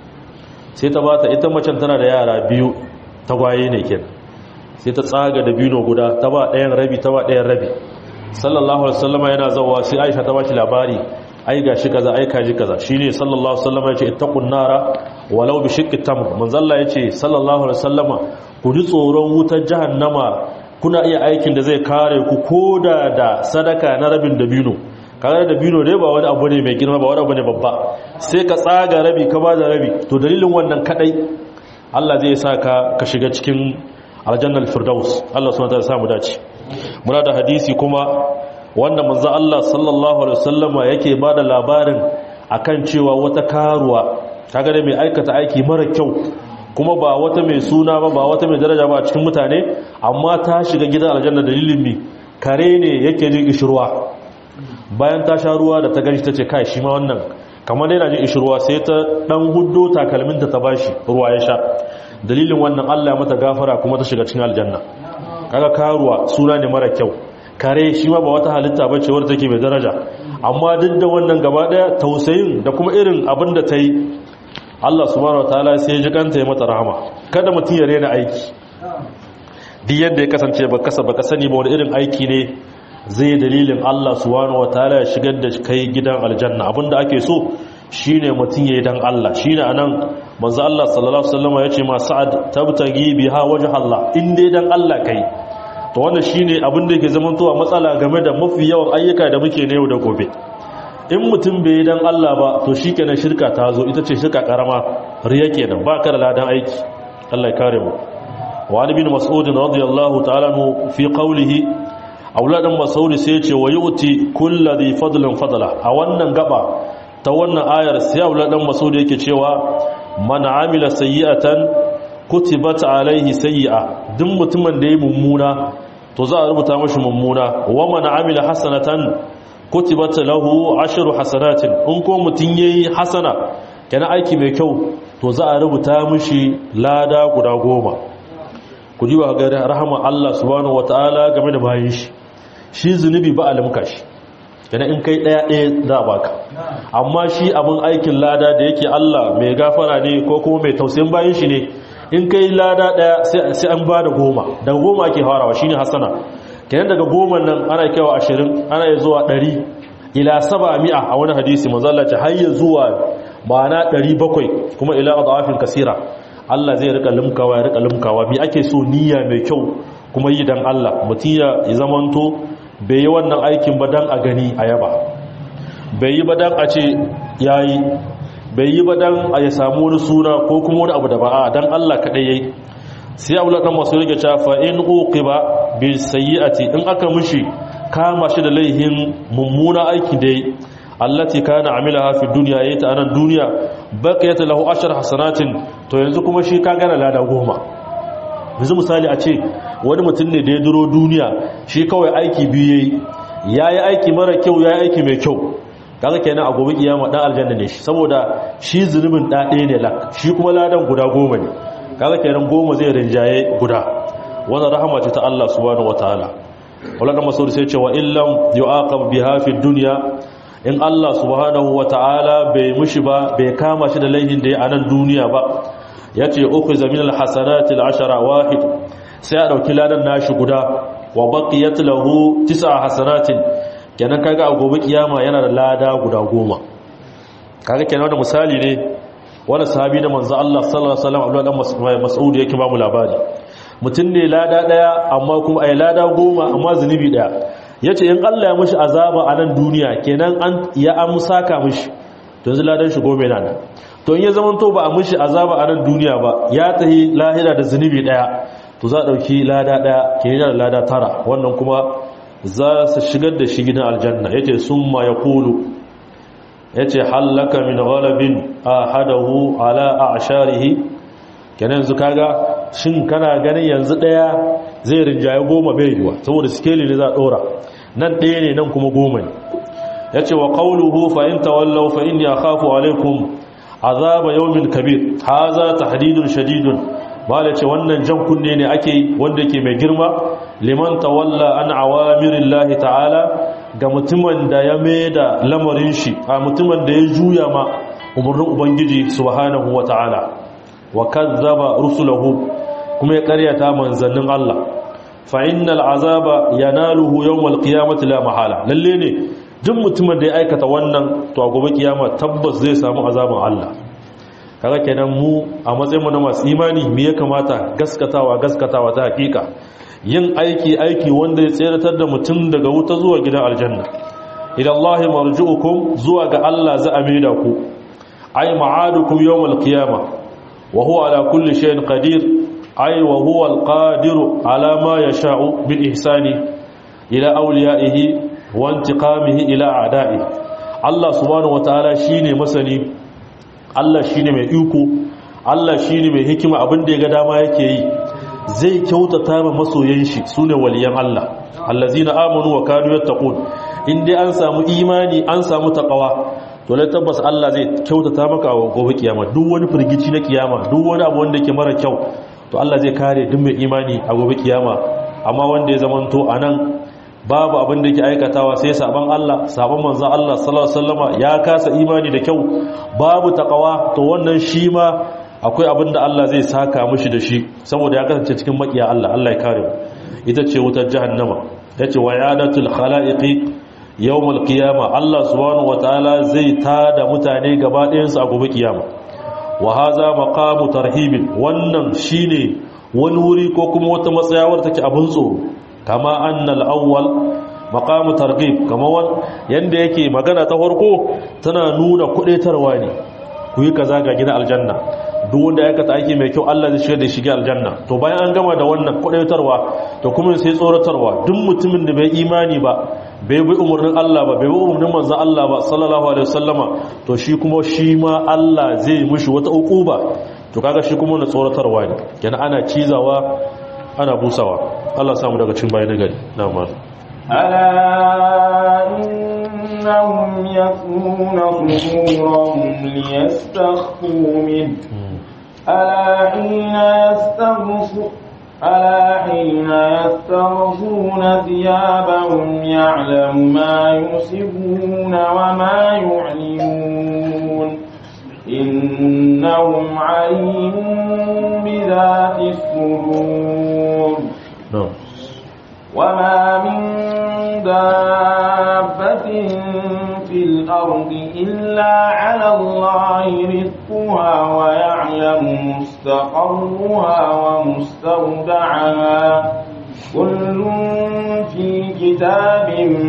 sai ta bata ita macen tana da yara biyu tagwaye ne kenan sai ta tsaga da biyu guda ta ba ɗayan rabi ta ba ɗayan rabi sallallahu alaihi wasallama yana zawa sai Aisha ta baki labari ai gashi kaza ai kaji kaza shine sallallahu alaihi wasallama yace ittaqun nara walau bi shiqqi tamr manzo Allah yace sallallahu alaihi wasallama ku ji tsoron wutar jahannama kuna iya aikin da zai kare ku koda da sadaka na rabin dabino kaga dabino dai ba wani abu ne mai girma ba wani abu ne babba sai ka tsaga rabi ka ba da rabi to dalilin wannan kadai Allah zai sa ka ka shiga cikin aljannar firdaus Allah subhanahu wa ta'ala samu dace muna da hadisi kuma wanda manzo Allah sallallahu alaihi wasallama yake bada labarin akan cewa wata karuwa kaga da mai aikata aiki mara kyau kuma ba wata mai suna ba ba wata mai daraja ba a cikin mutane amma ta shiga gidan aljanna dalilin mi kare ne yake jin ishirwa bayan ta sha ruwa da ta gani ta ce kai shi ma wannan kamar yana jin ishirwa sai ta dan huddo takalminta ta bashi ruwa ya sha dalilin wannan Allah ya mata gafara kuma ta shiga cikin aljanna kaga karuwa suna ne mara kyau kare shi ma ba wata halitta bace wadda take mai daraja amma duk da wannan gaba daya tausayin da kuma irin abin da ta yi Allah subhanahu wataala sai ya ji kanta ya mata rahama kada mutum ya rena aiki duk yadda ya kasance ba kasa baka sani ba wani irin aiki ne zai dalilin Allah subhanahu wataala ya shigar da kai gidan aljanna abinda ake so shine mutum yayi dan Allah shine anan manzo Allah sallallahu alaihi wasallam yace ma sa'ad tabtagi biha wajh Allah in dai dan Allah kai to wannan shine abin da yake zamantowa matsala game da mafi yawan ayyuka da muke na yau da gobe in mutum bai dan Allah ba to shikenan shirka ta zo ita ce shirka karama riya kenan ba ka da ladan aiki Allah ya kare mu wa ali bin mas'ud radiyallahu ta'ala fi qawlihi auladan masauri sai ce wa yuti kulladhi fadlan fadla a wannan gaba ta wannan ayar sai auladan masauri yake cewa man amila sayyi'atan kutibat alaihi sayyi'a duk mutumin da ya mummuna to za a rubuta mashi mummuna wa man amila hasanatan kutibat lahu ashru hasanatin in ko mutun yayi hasana kana aiki mai kyau to za a rubuta mashi lada guda goma ku ji wa ga rahama Allah subhanahu wataala game da bayin shi shi zunubi ba alimka shi kana in kai daya daya za a baka amma shi abin aikin lada da yake Allah mai gafara ne ko kuma mai tausayin bayin shi ne in kai lada daya sai an ba da goma daga goma ake farawa shine hasana kenan daga goma nan ana kaiwa ashirin ana yi zuwa ɗari ila saba mi'a a wani hadisi mazallaci har yi zuwa ma'ana ɗari bakwai kuma ila adafin kasira Allah zai rika limkawa ya rika limkawa mi ake so niyya mai kyau kuma yi dan Allah mutum ya zamanto bai yi wannan aikin ba dan a gani a yaba bai yi ba dan a ce yayi bai yi ba dan a ya samu wani suna ko kuma wani abu da ba a dan Allah kaɗai yayi sai abu laɗan masu rike cafa in uqiba bi sayyi'ati in aka mushi kama shi da laihin mummuna aiki dai allati kana amilaha fi dunya yayi ta anan duniya baqiyat lahu ashar hasanatin to yanzu kuma shi ka gana lada goma yanzu misali a ce wani mutum ne da ya duro duniya shi kawai aiki biyu yayi yayi aiki mara kyau yayi aiki mai kyau kaga kenan a gobe kiyama dan aljanna ne shi saboda shi zunubin da ɗaya ne lak shi kuma ladan guda goma ne kaga kenan goma zai rinjaye guda wannan rahama ce ta Allah subhanahu wataala wala masudi sai ce wa illam yu'aqab biha fi dunya in Allah subhanahu wataala bai mushi ba bai kama shi da laihin da ya anan duniya ba yace ukhiza min alhasanati al'ashara wahid sai a dauki ladan nashi guda wa baqiyat lahu tis'a hasanatin kenan kaga a gobe kiyama yana da lada guda goma kaga kenan wannan misali ne wani sahabi na manzo Allah sallallahu alaihi wasallam Abdullah dan Mas'ud yake ba mu labari mutum ne lada daya amma kuma ai lada goma amma zunubi daya yace in Allah ya mishi azaba a nan duniya kenan an ya amsaka mishi to yanzu ladan shi goma yana nan to in ya zaman to ba a mishi azaba a nan duniya ba ya tahi lahira da zunubi daya to za a dauki lada daya kenan da lada tara wannan kuma za su shigar da shi gidan aljanna yace summa yaqulu yace hallaka min ghalabin ahadahu ala a'sharihi kenan yanzu kaga shin kana ganin yanzu daya zai rinjaye goma bai yiwa saboda skeli ne za dora nan daya ne nan kuma goma ne yace wa qawluhu fa in tawallaw fa inni akhafu alaykum azaba yawmin kabir haza tahdidun shadidun mala ce wannan jan kunne ne ake wanda yake mai girma liman tawalla an awamirillahi ta'ala ga mutumin da ya da lamarin shi a mutumin da ya juya ma umarnin ubangiji subhanahu wa ta'ala wa kazzaba rusulahu kuma ya karyata manzannin Allah fa innal azaba yanaluhu yawmal qiyamati la mahala lalle ne duk mutumin da ya aikata wannan to a gobe kiyama tabbas zai samu azaban Allah kaga kenan mu a matsayin mu na masu imani me ya kamata gaskatawa gaskatawa ta hakika yin aiki aiki wanda ya tseratar da mutum daga wuta zuwa gidan aljanna ila Allah marji'ukum zuwa ga Allah za a maida ku ay ma'adukum yawmal qiyamah wa huwa ala kulli shay'in qadir ay wa huwa al-qadiru ala ma yasha'u bil ihsani ila awliya'ihi wa intiqamihi ila a'da'i Allah subhanahu wa ta'ala shine masani Allah shine mai iko Allah shine mai hikima abin da ya ga dama yake yi zai kyautata ma masoyan shi sune waliyan Allah allazina amanu wa kanu yattaqun in dai an samu imani an samu taqwa to lai tabbas Allah zai kyautata maka a gobe kiyama duk wani firgici na kiyama duk wani abu wanda yake mara kyau to Allah zai kare duk mai imani a gobe kiyama amma wanda ya zamanto anan babu abin da yake aikatawa sai saban Allah saban manzon Allah sallallahu alaihi wasallama ya kasa imani da kyau babu taqwa to wannan shi ma akwai abin da Allah zai saka mishi da shi saboda ya kasance cikin makiya Allah Allah ya kare mu ita ce wutar jahannama yace wayadatul khalaiqi yawmal qiyama Allah subhanahu wataala zai tada mutane gaba ɗayan su a gobe kiyama wa hadha maqamu tarhibin wannan shine wani wuri ko kuma wata matsayawar take abin tsoro kama annal awwal maqamu targhib kama wan yanda yake magana ta farko tana nuna kudetarwa ne ku yi kaza ga gidan aljanna duk wanda ya aikata aiki mai kyau Allah zai shiga da shiga aljanna to bayan an gama da wannan kwadaitarwa to kuma sai tsoratarwa duk mutumin da bai imani ba bai bi umarnin Allah ba bai bi umarnin manzon Allah ba sallallahu alaihi wasallama to shi kuma shi ma Allah zai mishi wata ukuba to kaga shi kuma na tsoratarwa ne kenan ana cizawa ana busawa Allah samu daga cin bayan gari na ma ألا إنهم يثنون صدورهم ليستخفوا منه ألا حين يستغفوا ألا حين يستغفون ثيابهم يعلم ما يسرون وما يعلنون إنهم عليم بذات الصدور na'am وما من دابة في الأرض إلا على الله رزقها ويعلم مستقرها ومستودعها كل في كتاب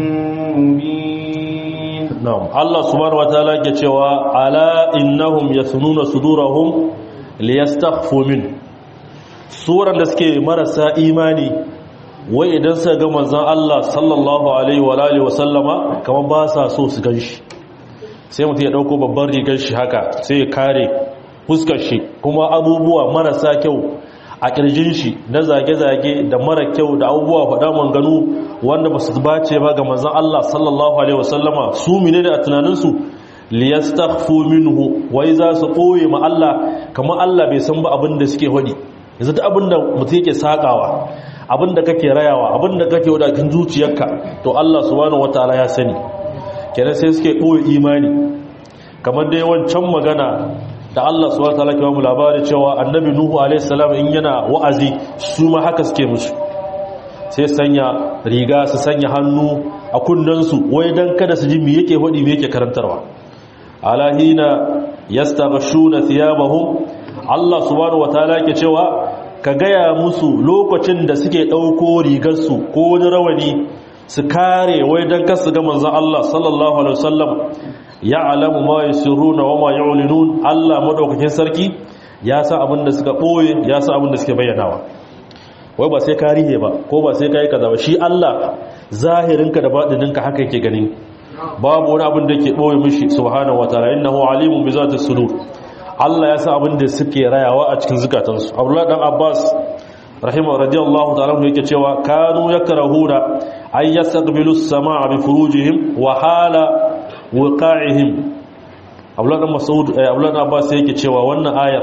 مبين na'am Allah subhanahu wataala yake cewa ala innahum yasununa sudurahum liyastakhfu min suran da suke marasa imani wai idan suka ga manzon Allah sallallahu alaihi wa alihi wa sallama kamar ba sa so su ganshi sai mutum ya dauko babban rigar shi haka sai ya kare fuskar shi kuma abubuwa marasa kyau a kirjin shi na zage-zage da mara kyau da abubuwa faɗa manganu wanda ba su bace ba ga manzon Allah sallallahu alaihi wasallama su mine da a tunaninsu liyastaghfu minhu wai za su ɓoye ma Allah kamar Allah bai san ba abin da suke hodi yanzu duk abin da mutum yake sakawa abin da kake rayawa abin da kake wadakin zuciyarka to Allah subhanahu wataala ya sani kenan sai suke ɓoye imani kamar dai wancan magana da Allah subhanahu wataala ke mu labari cewa annabi nuhu alaihi salam in yana wa'azi su ma haka suke musu sai sanya riga su sanya hannu a kunnansu wai dan kada su ji me yake hodi me yake karantarwa alahina yastaghshuna thiyabahum Allah subhanahu wataala ke cewa ka gaya musu lokacin da suke dauko rigarsu ko wani rawani su kare wai dan kasu ga manzon Allah sallallahu alaihi wasallam ya'lamu ma yusirruna wa ma yu'linun Allah madaukakin sarki ya san abin da suka boye ya san abin da suke bayyanawa wai ba sai ka rihe ba ko ba sai ka yi kaza ba shi Allah zahirinka da baɗininka haka yake gani babu wani abin da yake boye mishi subhanahu wataala innahu alimun bi zati sudur Allah ya san abin da suke rayawa a cikin zukatansu Abdullah dan Abbas rahimahu radiyallahu ta'ala yake cewa kanu yakrahuna ay yastaqbilu as-samaa bi furujihim wa hala wuqa'ihim Abdullah dan Mas'ud Abdullah dan Abbas yake cewa wannan ayar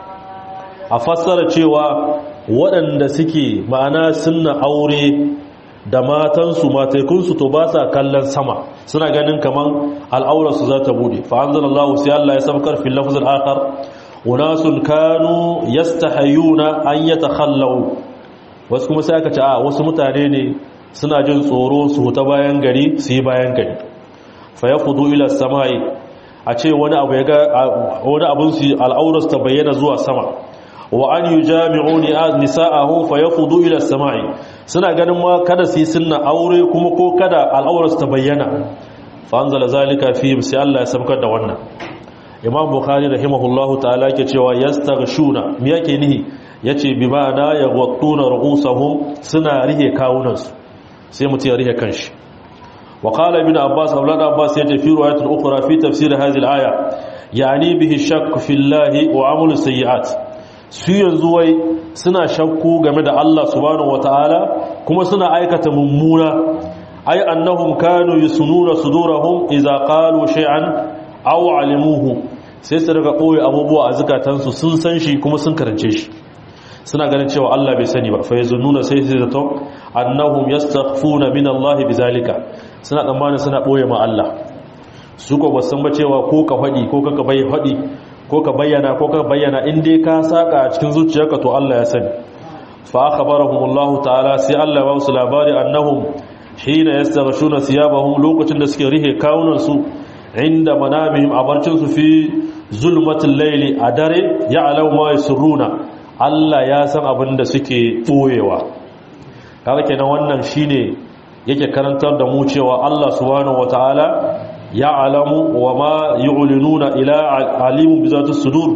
a fassara cewa waɗanda suke ma'ana sunna aure da matansu mataikunsu to ba sa kallon sama suna ganin kaman al'aurarsu za ta bude fa'anzalallahu sai Allah ya sabkar fil lafzul akhar unasun kanu yastahayuna an yatakhallaw wasu kuma sai aka ce a wasu mutane ne suna jin tsoro su huta bayan gari su yi bayan gari fa yaqudu ila samai a ce wani abu ya ga wani abun su al'aurarsu ta bayyana zuwa sama wa an yujami'u nisa'ahu fa yaqudu ila samai suna ganin ma kada su yi sunna aure kuma ko kada al'aurarsu ta bayyana fa anzala zalika fi sai Allah ya sabkar da wannan imam bukhari rahimahullahu ta'ala ke cewa yastaghshuna me yake nihi yace bi ma'ana yaghattuna ru'usahum suna rihe kawunansu sai mutum ya rihe kanshi wa qala ibn abbas aulad abbas yace fi riwayatin ukhra fi tafsir hadhihi al-aya yani bihi shakk fi allahi wa amalu sayyi'at su yanzu wai suna shakku game da Allah subhanahu wataala kuma suna aikata mummuna ay annahum kanu yusununa sudurahum idza qalu shay'an aw alimuhu sai su daga koyi abubuwa a zukatansu sun san shi kuma sun karance shi suna ganin cewa Allah bai sani ba fa yazunnuna sai su zato annahum yastaghfuna min Allah bizalika suna tsammanin suna boye ma Allah su ko ba san ba cewa ko ka fadi ko ka bai fadi ko ka bayyana ko ka bayyana in dai ka saka a cikin zuciyarka to Allah ya sani fa akhbarahumullahu ta'ala sai Allah ya ba su labari annahum hina yastaghshuna thiyabahum lokacin da suke rihe kawunan su inda manamihim a barcinsu fi zulmatin laili a dare ya alau ma suruna Allah ya san abin da suke ɓoyewa kaga kenan wannan shine yake karantar da mu cewa Allah subhanahu wataala ya alamu wa ma yu'linuna ila alimu bi zati sudur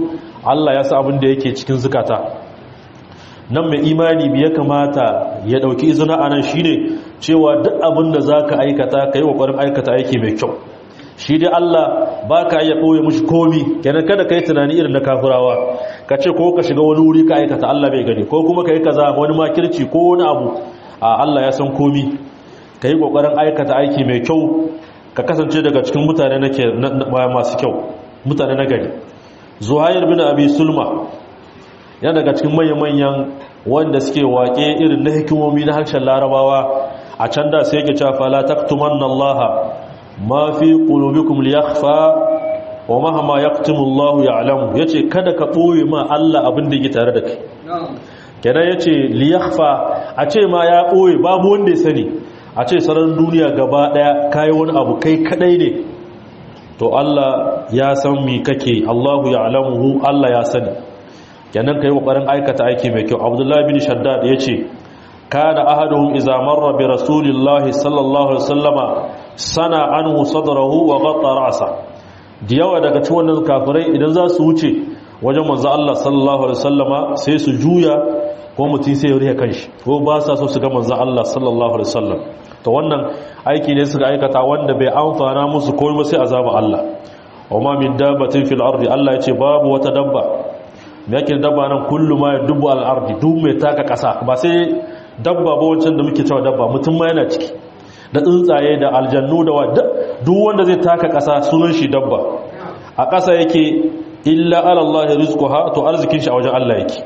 Allah ya sa abin da yake cikin zukata nan mai imani biya kamata ya dauki izina anan shine cewa duk abin da zaka aikata kai kokarin aikata aiki mai kyau shi dai Allah baka iya boye mushi komi kenan kada kai tunani irin na kafirawa ka ce ko ka shiga wani wuri ka aikata Allah bai gani ko kuma kai kaza wani makirci ko wani abu a Allah ya san komi kai kokarin aikata aiki mai kyau ka kasance daga cikin mutane nake masu kyau mutane na gari zuhair bin abi sulma yana daga cikin manyan wanda suke waƙe irin na hikimomi na harshen larabawa a can da sai yake cewa fala taktumanna Allah ma fi qulubikum liyakhfa wa mahama yaktumu Allah ya'lamu yace kada ka boye ma Allah abin da yake tare da kai kenan yace liyakhfa a ce ma ya boye babu wanda ya sani a ce sarar duniya gaba daya kai wani abu kai kadai ne to Allah ya san mi kake Allahu ya'lamuhu Allah ya sani kenan kai kokarin aikata aiki mai kyau Abdullah bin Shaddad yace kana ahaduhum idza marra bi rasulillahi sallallahu alaihi wasallama sana anhu sadrahu wa ghatta ra'sa diyawa daga cikin wannan kafirai idan za su wuce wajen manzo Allah sallallahu alaihi wasallama sai su juya ko mutum sai ya riya kanshi ko ba sa so su ga manzo Allah sallallahu alaihi wasallam to wannan aiki ne suka aikata wanda bai amfana musu komai ba sai azaba Allah wama min dabbatin fil ardi Allah yace babu wata dabba me yake dabba nan kullu ma yadubu al ardi duk mai taka kasa ba sai dabba ba wancan da muke cewa dabba mutum ma yana ciki da tsuntsaye da aljannu da wadda duk wanda zai taka kasa sunan shi dabba a kasa yake illa ala Allah rizquha to arzikin shi a wajen Allah yake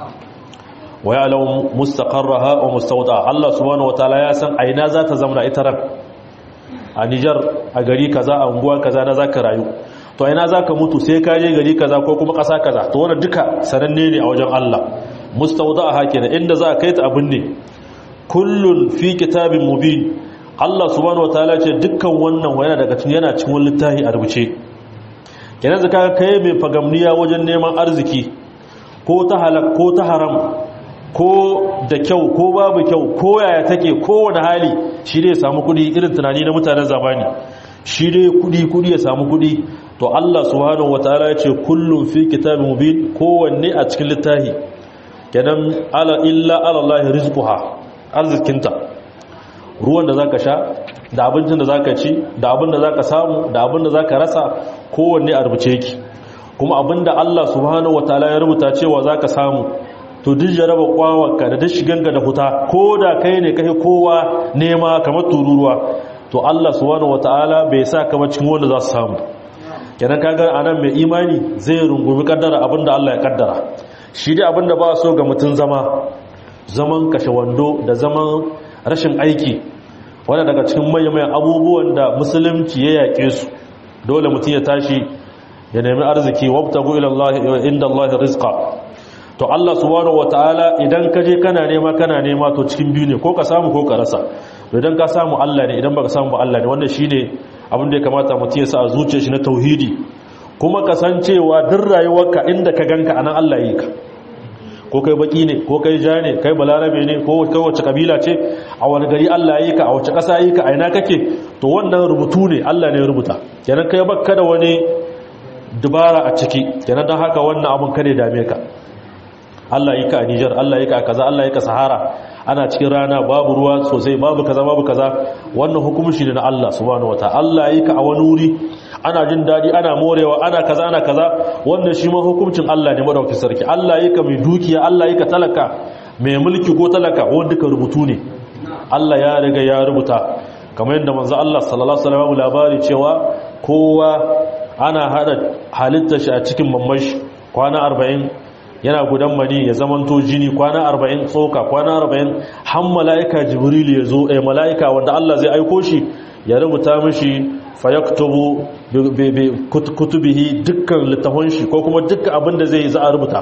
wa ya'lamu mustaqarraha wa mustawdaha Allah subhanahu wataala ya san aina za ta zama ita ran a Niger a gari kaza a unguwa kaza na zaka rayu to aina zaka mutu sai ka je gari kaza ko kuma kasa kaza to wannan duka sananne ne a wajen Allah mustawdaha kenan inda za ka kai ta abin ne kullun fi kitabin mubin Allah subhanahu wataala ce dukkan wannan wayana daga cikin yana cikin littafi a rubuce kenan zaka kai mai fagamniya wajen neman arziki ko ta halak ko ta haram ko da kyau ko babu kyau ko yaya take kowane hali shi dai ya samu kudi irin tunani na mutanen zamani shi dai kudi kudi ya samu kudi to Allah subhanahu wataala ya ce kullum fi kitabin mubin kowanne a cikin littafi kenan ala illa ala Allah rizquha arzikinta ruwan da zaka sha da abincin da zaka ci da abin da zaka samu da abin da zaka rasa kowanne a rubuce yake kuma abinda Allah subhanahu wataala ya rubuta cewa zaka samu to duk jaraba kwawarka da duk shiganka da fita ko da kai ne kai kowa nema kamar tururuwa to Allah subhanahu wataala bai sa ka ba cikin wanda za su samu kenan kaga anan mai imani zai rungumi kaddara abinda Allah ya kaddara shi dai abinda ba so ga mutun zama zaman kashe wando da zaman rashin aiki wanda daga cikin manyan abubuwan da musulunci ya yaƙe su dole mutum ya tashi ya nemi arziki wabtagu ila Allah inda Allah rizqa to Allah subhanahu wataala idan ka je kana nema kana nema to cikin biyu ne ko ka samu ko ka rasa idan ka samu Allah ne idan baka samu ba Allah ne wannan shine abin da ya kamata mutum ya sa a zuciyar shi na tauhidi kuma kasancewa duk rayuwarka inda ka ganka anan Allah yi ka ko kai baki ne ko kai ja ne kai balarabe ne ko kai wace kabila ce a wani gari Allah yi ka a wace ƙasa yi ka a ina kake to wannan rubutu ne Allah ne ya rubuta kenan kai bakka da wani dubara a ciki kenan don haka wannan abin kare dame ka Allah yi ka a Nijar Allah yi ka a kaza Allah yi ka Sahara ana cikin rana babu ruwa sosai babu kaza babu kaza wannan hukumci ne na Allah subhanahu wata Allah yi ka a wani wuri ana jin dadi ana morewa ana kaza ana kaza wannan shi ma hukuncin Allah ne madaukakin sarki Allah yi ka mai dukiya Allah yi ka talaka mai mulki ko talaka wanda ka rubutu ne Allah ya riga ya rubuta kamar yadda manzo Allah sallallahu alaihi wasallam labari cewa kowa ana hada halittar shi a cikin mamashi kwana 40 yana gudan mani ya zamanto jini kwana 40 tsoka kwana 40 har mala'ika jibril ya zo eh mala'ika wanda Allah zai aiko shi ya rubuta mishi fayaktubu bi kutubihi dukkan littafin shi ko kuma dukkan abin da zai za a rubuta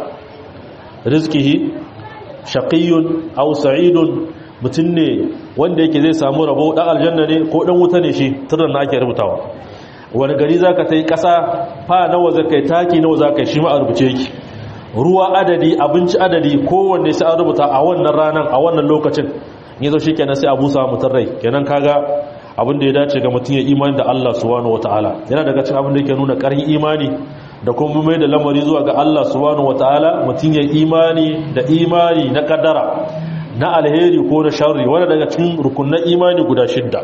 rizqihi shaqiyyun aw sa'idun mutun ne wanda yake zai samu rabo dan aljanna ne ko dan wuta ne shi turan na ake rubutawa wani gari zaka tai kasa fa nawa zakai taki nawa zakai shi ma a rubuce yake ruwa adadi abinci adadi kowanne sai an rubuta a wannan ranar a wannan lokacin ne zo shikenan sai a busa mutun rai kenan kaga abin da ya dace ga mutum ya imani da Allah subhanahu wataala yana daga cikin abin da yake nuna ƙarfin imani da kuma mai da lamari zuwa ga Allah subhanahu wataala mutum ya imani da imani na kadara na alheri ko na sharri wanda daga cikin rukunan imani guda shidda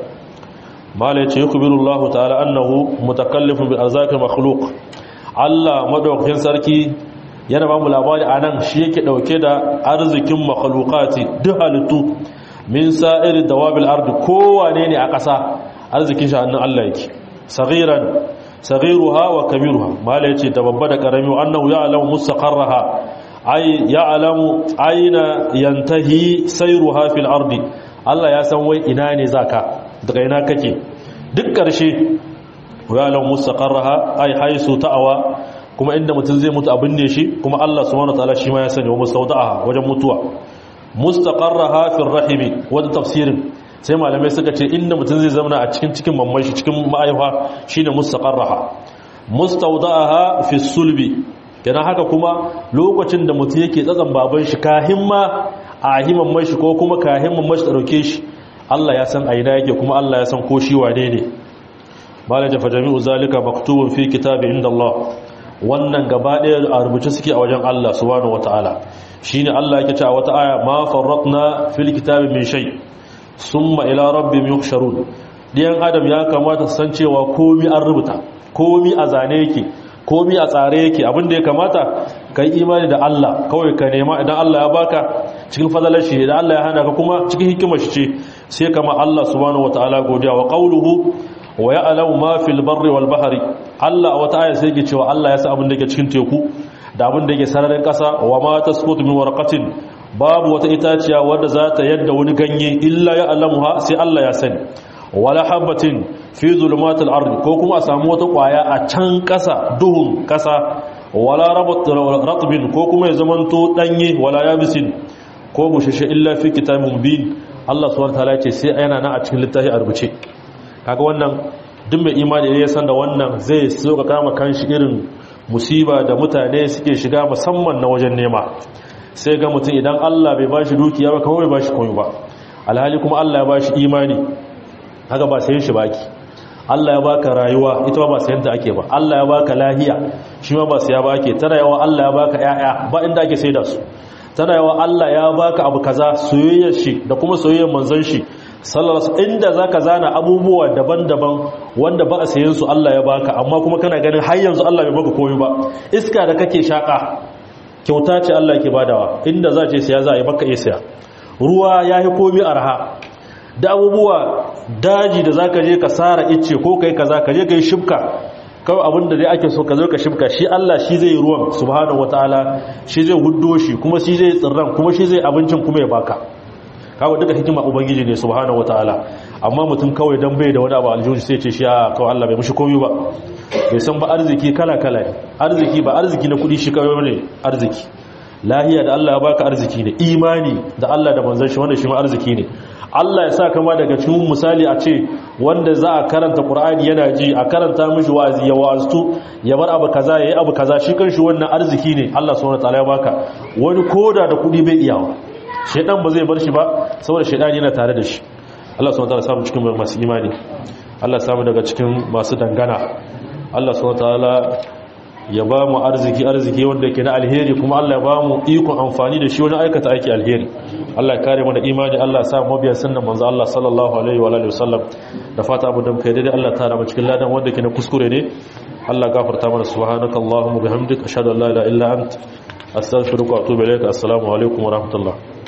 mala yace yakbirullahu ta'ala annahu mutakallifun bil arzaqi makhluq Allah madaukakin sarki yana ba mu labari anan shi yake dauke da arzikin makhluqati duk halittu min sa'iri dawabil ardi kowane ne a ƙasa arzikin shi hannun Allah yake saghiran saghiruha wa kabiruha mala yace da babba da karami annahu ya'lamu mustaqarraha ay ya'lamu aina yantahi sayruha fil ardi Allah ya san wai ina ne zaka daga ina kake duk ƙarshe ya'lamu mustaqarraha ay haisu ta'awa kuma inda mutum zai mutu abin ne shi kuma Allah subhanahu wataala shi ma ya sani wa mustawda'aha wajen mutuwa mustaqarraha fil rahimi wanda tafsirin sai malamai suka ce inda mutum zai zama a cikin cikin mamman shi cikin ma'aifa shine mustaqarraha mustawda'aha fi sulbi kenan haka kuma lokacin da mutum yake tsatsan baban shi kahin ma a himan mai shi ko kuma kahin mamman shi dauke shi Allah ya san aina yake kuma Allah ya san ko shi wane ne malaja fa jami'u zalika maktubun fi kitabi inda Allah wannan gaba ɗaya a rubuce suke a wajen Allah subhanahu wataala shine Allah yake cewa wata aya ma farratna fil kitabi min shay summa ila rabbihim yuhsharun diyan adam ya kamata su san cewa komi an rubuta komi a zane yake komi a tsare yake abinda ya kamata kai imani da Allah kawai ka nema idan Allah ya baka cikin fadalar shi idan Allah ya hana ka kuma cikin hikimar shi ce sai kama Allah subhanahu wataala godiya wa qawluhu wa ya'lamu ma fil barri wal bahri Allah wata aya sai yake cewa Allah ya san abin da yake cikin teku da abin da yake sararin kasa wa ma tasqutu min warqatin babu wata itaciya wadda za ta yadda wani ganye illa ya alamuha sai Allah ya sani wala habatin fi zulumatil ardi ko kuma a samu wata kwaya a can kasa duhun kasa wala ratbin ko kuma ya zamanto danye wala yabisin ko bushishe illa fi kitabin mubin Allah subhanahu wataala ce sai yana nan a cikin littafi a rubuce kaga wannan duk mai imani ya san da wannan zai so ka kama kanshi irin musiba da mutane suke shiga musamman na wajen nema sai ga mutum idan Allah bai bashi dukiya ba kawai bashi komai ba alhali kuma Allah ya bashi imani haka ba sayin shi baki Allah ya baka rayuwa ita ba sayan ta ake ba Allah ya baka lahiya shi ma ba saya ba ake tana yawa Allah ya baka ƴaƴa ba inda ake saida su tana yawa Allah ya baka abu kaza soyayyar shi da kuma soyayyar manzon shi sallallahu inda zaka zana abubuwa daban-daban wanda ba a sayen su Allah ya baka amma kuma kana ganin har yanzu Allah bai baka komai ba iska da kake shaka kyauta ce Allah ke badawa inda za ce siya za a yi baka iya siya ruwa ya yi komi arha da abubuwa daji da za ka je ka tsara ice ko kai kaza ka je ka yi shibka kawai abinda dai ake so ka zo ka shibka shi Allah shi zai ruwan subhanahu wataala shi zai huddo shi kuma shi zai tsirran kuma shi zai abincin kuma ya baka kawai duka hikima ubangiji ne subhanahu wataala amma mutum kawai dan bai da wani abu aljihu sai ce shi a kawai Allah bai mushi komai ba bai san ba arziki kala kala ne arziki ba arziki na kudi shi kawai ne arziki lahiya da Allah ya baka arziki ne imani da Allah da manzon shi wanda shi ma arziki ne Allah ya sa kama daga cikin misali a ce wanda za a karanta Qur'ani yana ji a karanta mishi wa'azi ya wa'aztu ya bar abu kaza yayi abu kaza shi kanshi wannan arziki ne Allah subhanahu wataala ya baka wani koda da kudi bai iyawa shedan ba zai bar shi ba saboda shedan yana tare da shi Allah subhanahu wataala samu cikin masu imani Allah samu daga cikin masu dangana Allah subhanahu wataala ya ba mu arziki arziki wanda yake na alheri kuma Allah ya ba mu ikon amfani da shi wajen aikata aiki alheri Allah ya kare mu da imani Allah ya sa mu biyan sunnan manzo Allah sallallahu alaihi wa alihi wasallam da fata abu da kai daidai Allah ta rama cikin ladan wanda yake na kuskure ne Allah gafarta mana subhanakallahumma bihamdika ashhadu an la ilaha illa ant astaghfiruka wa atubu ilaik assalamu alaikum wa rahmatullah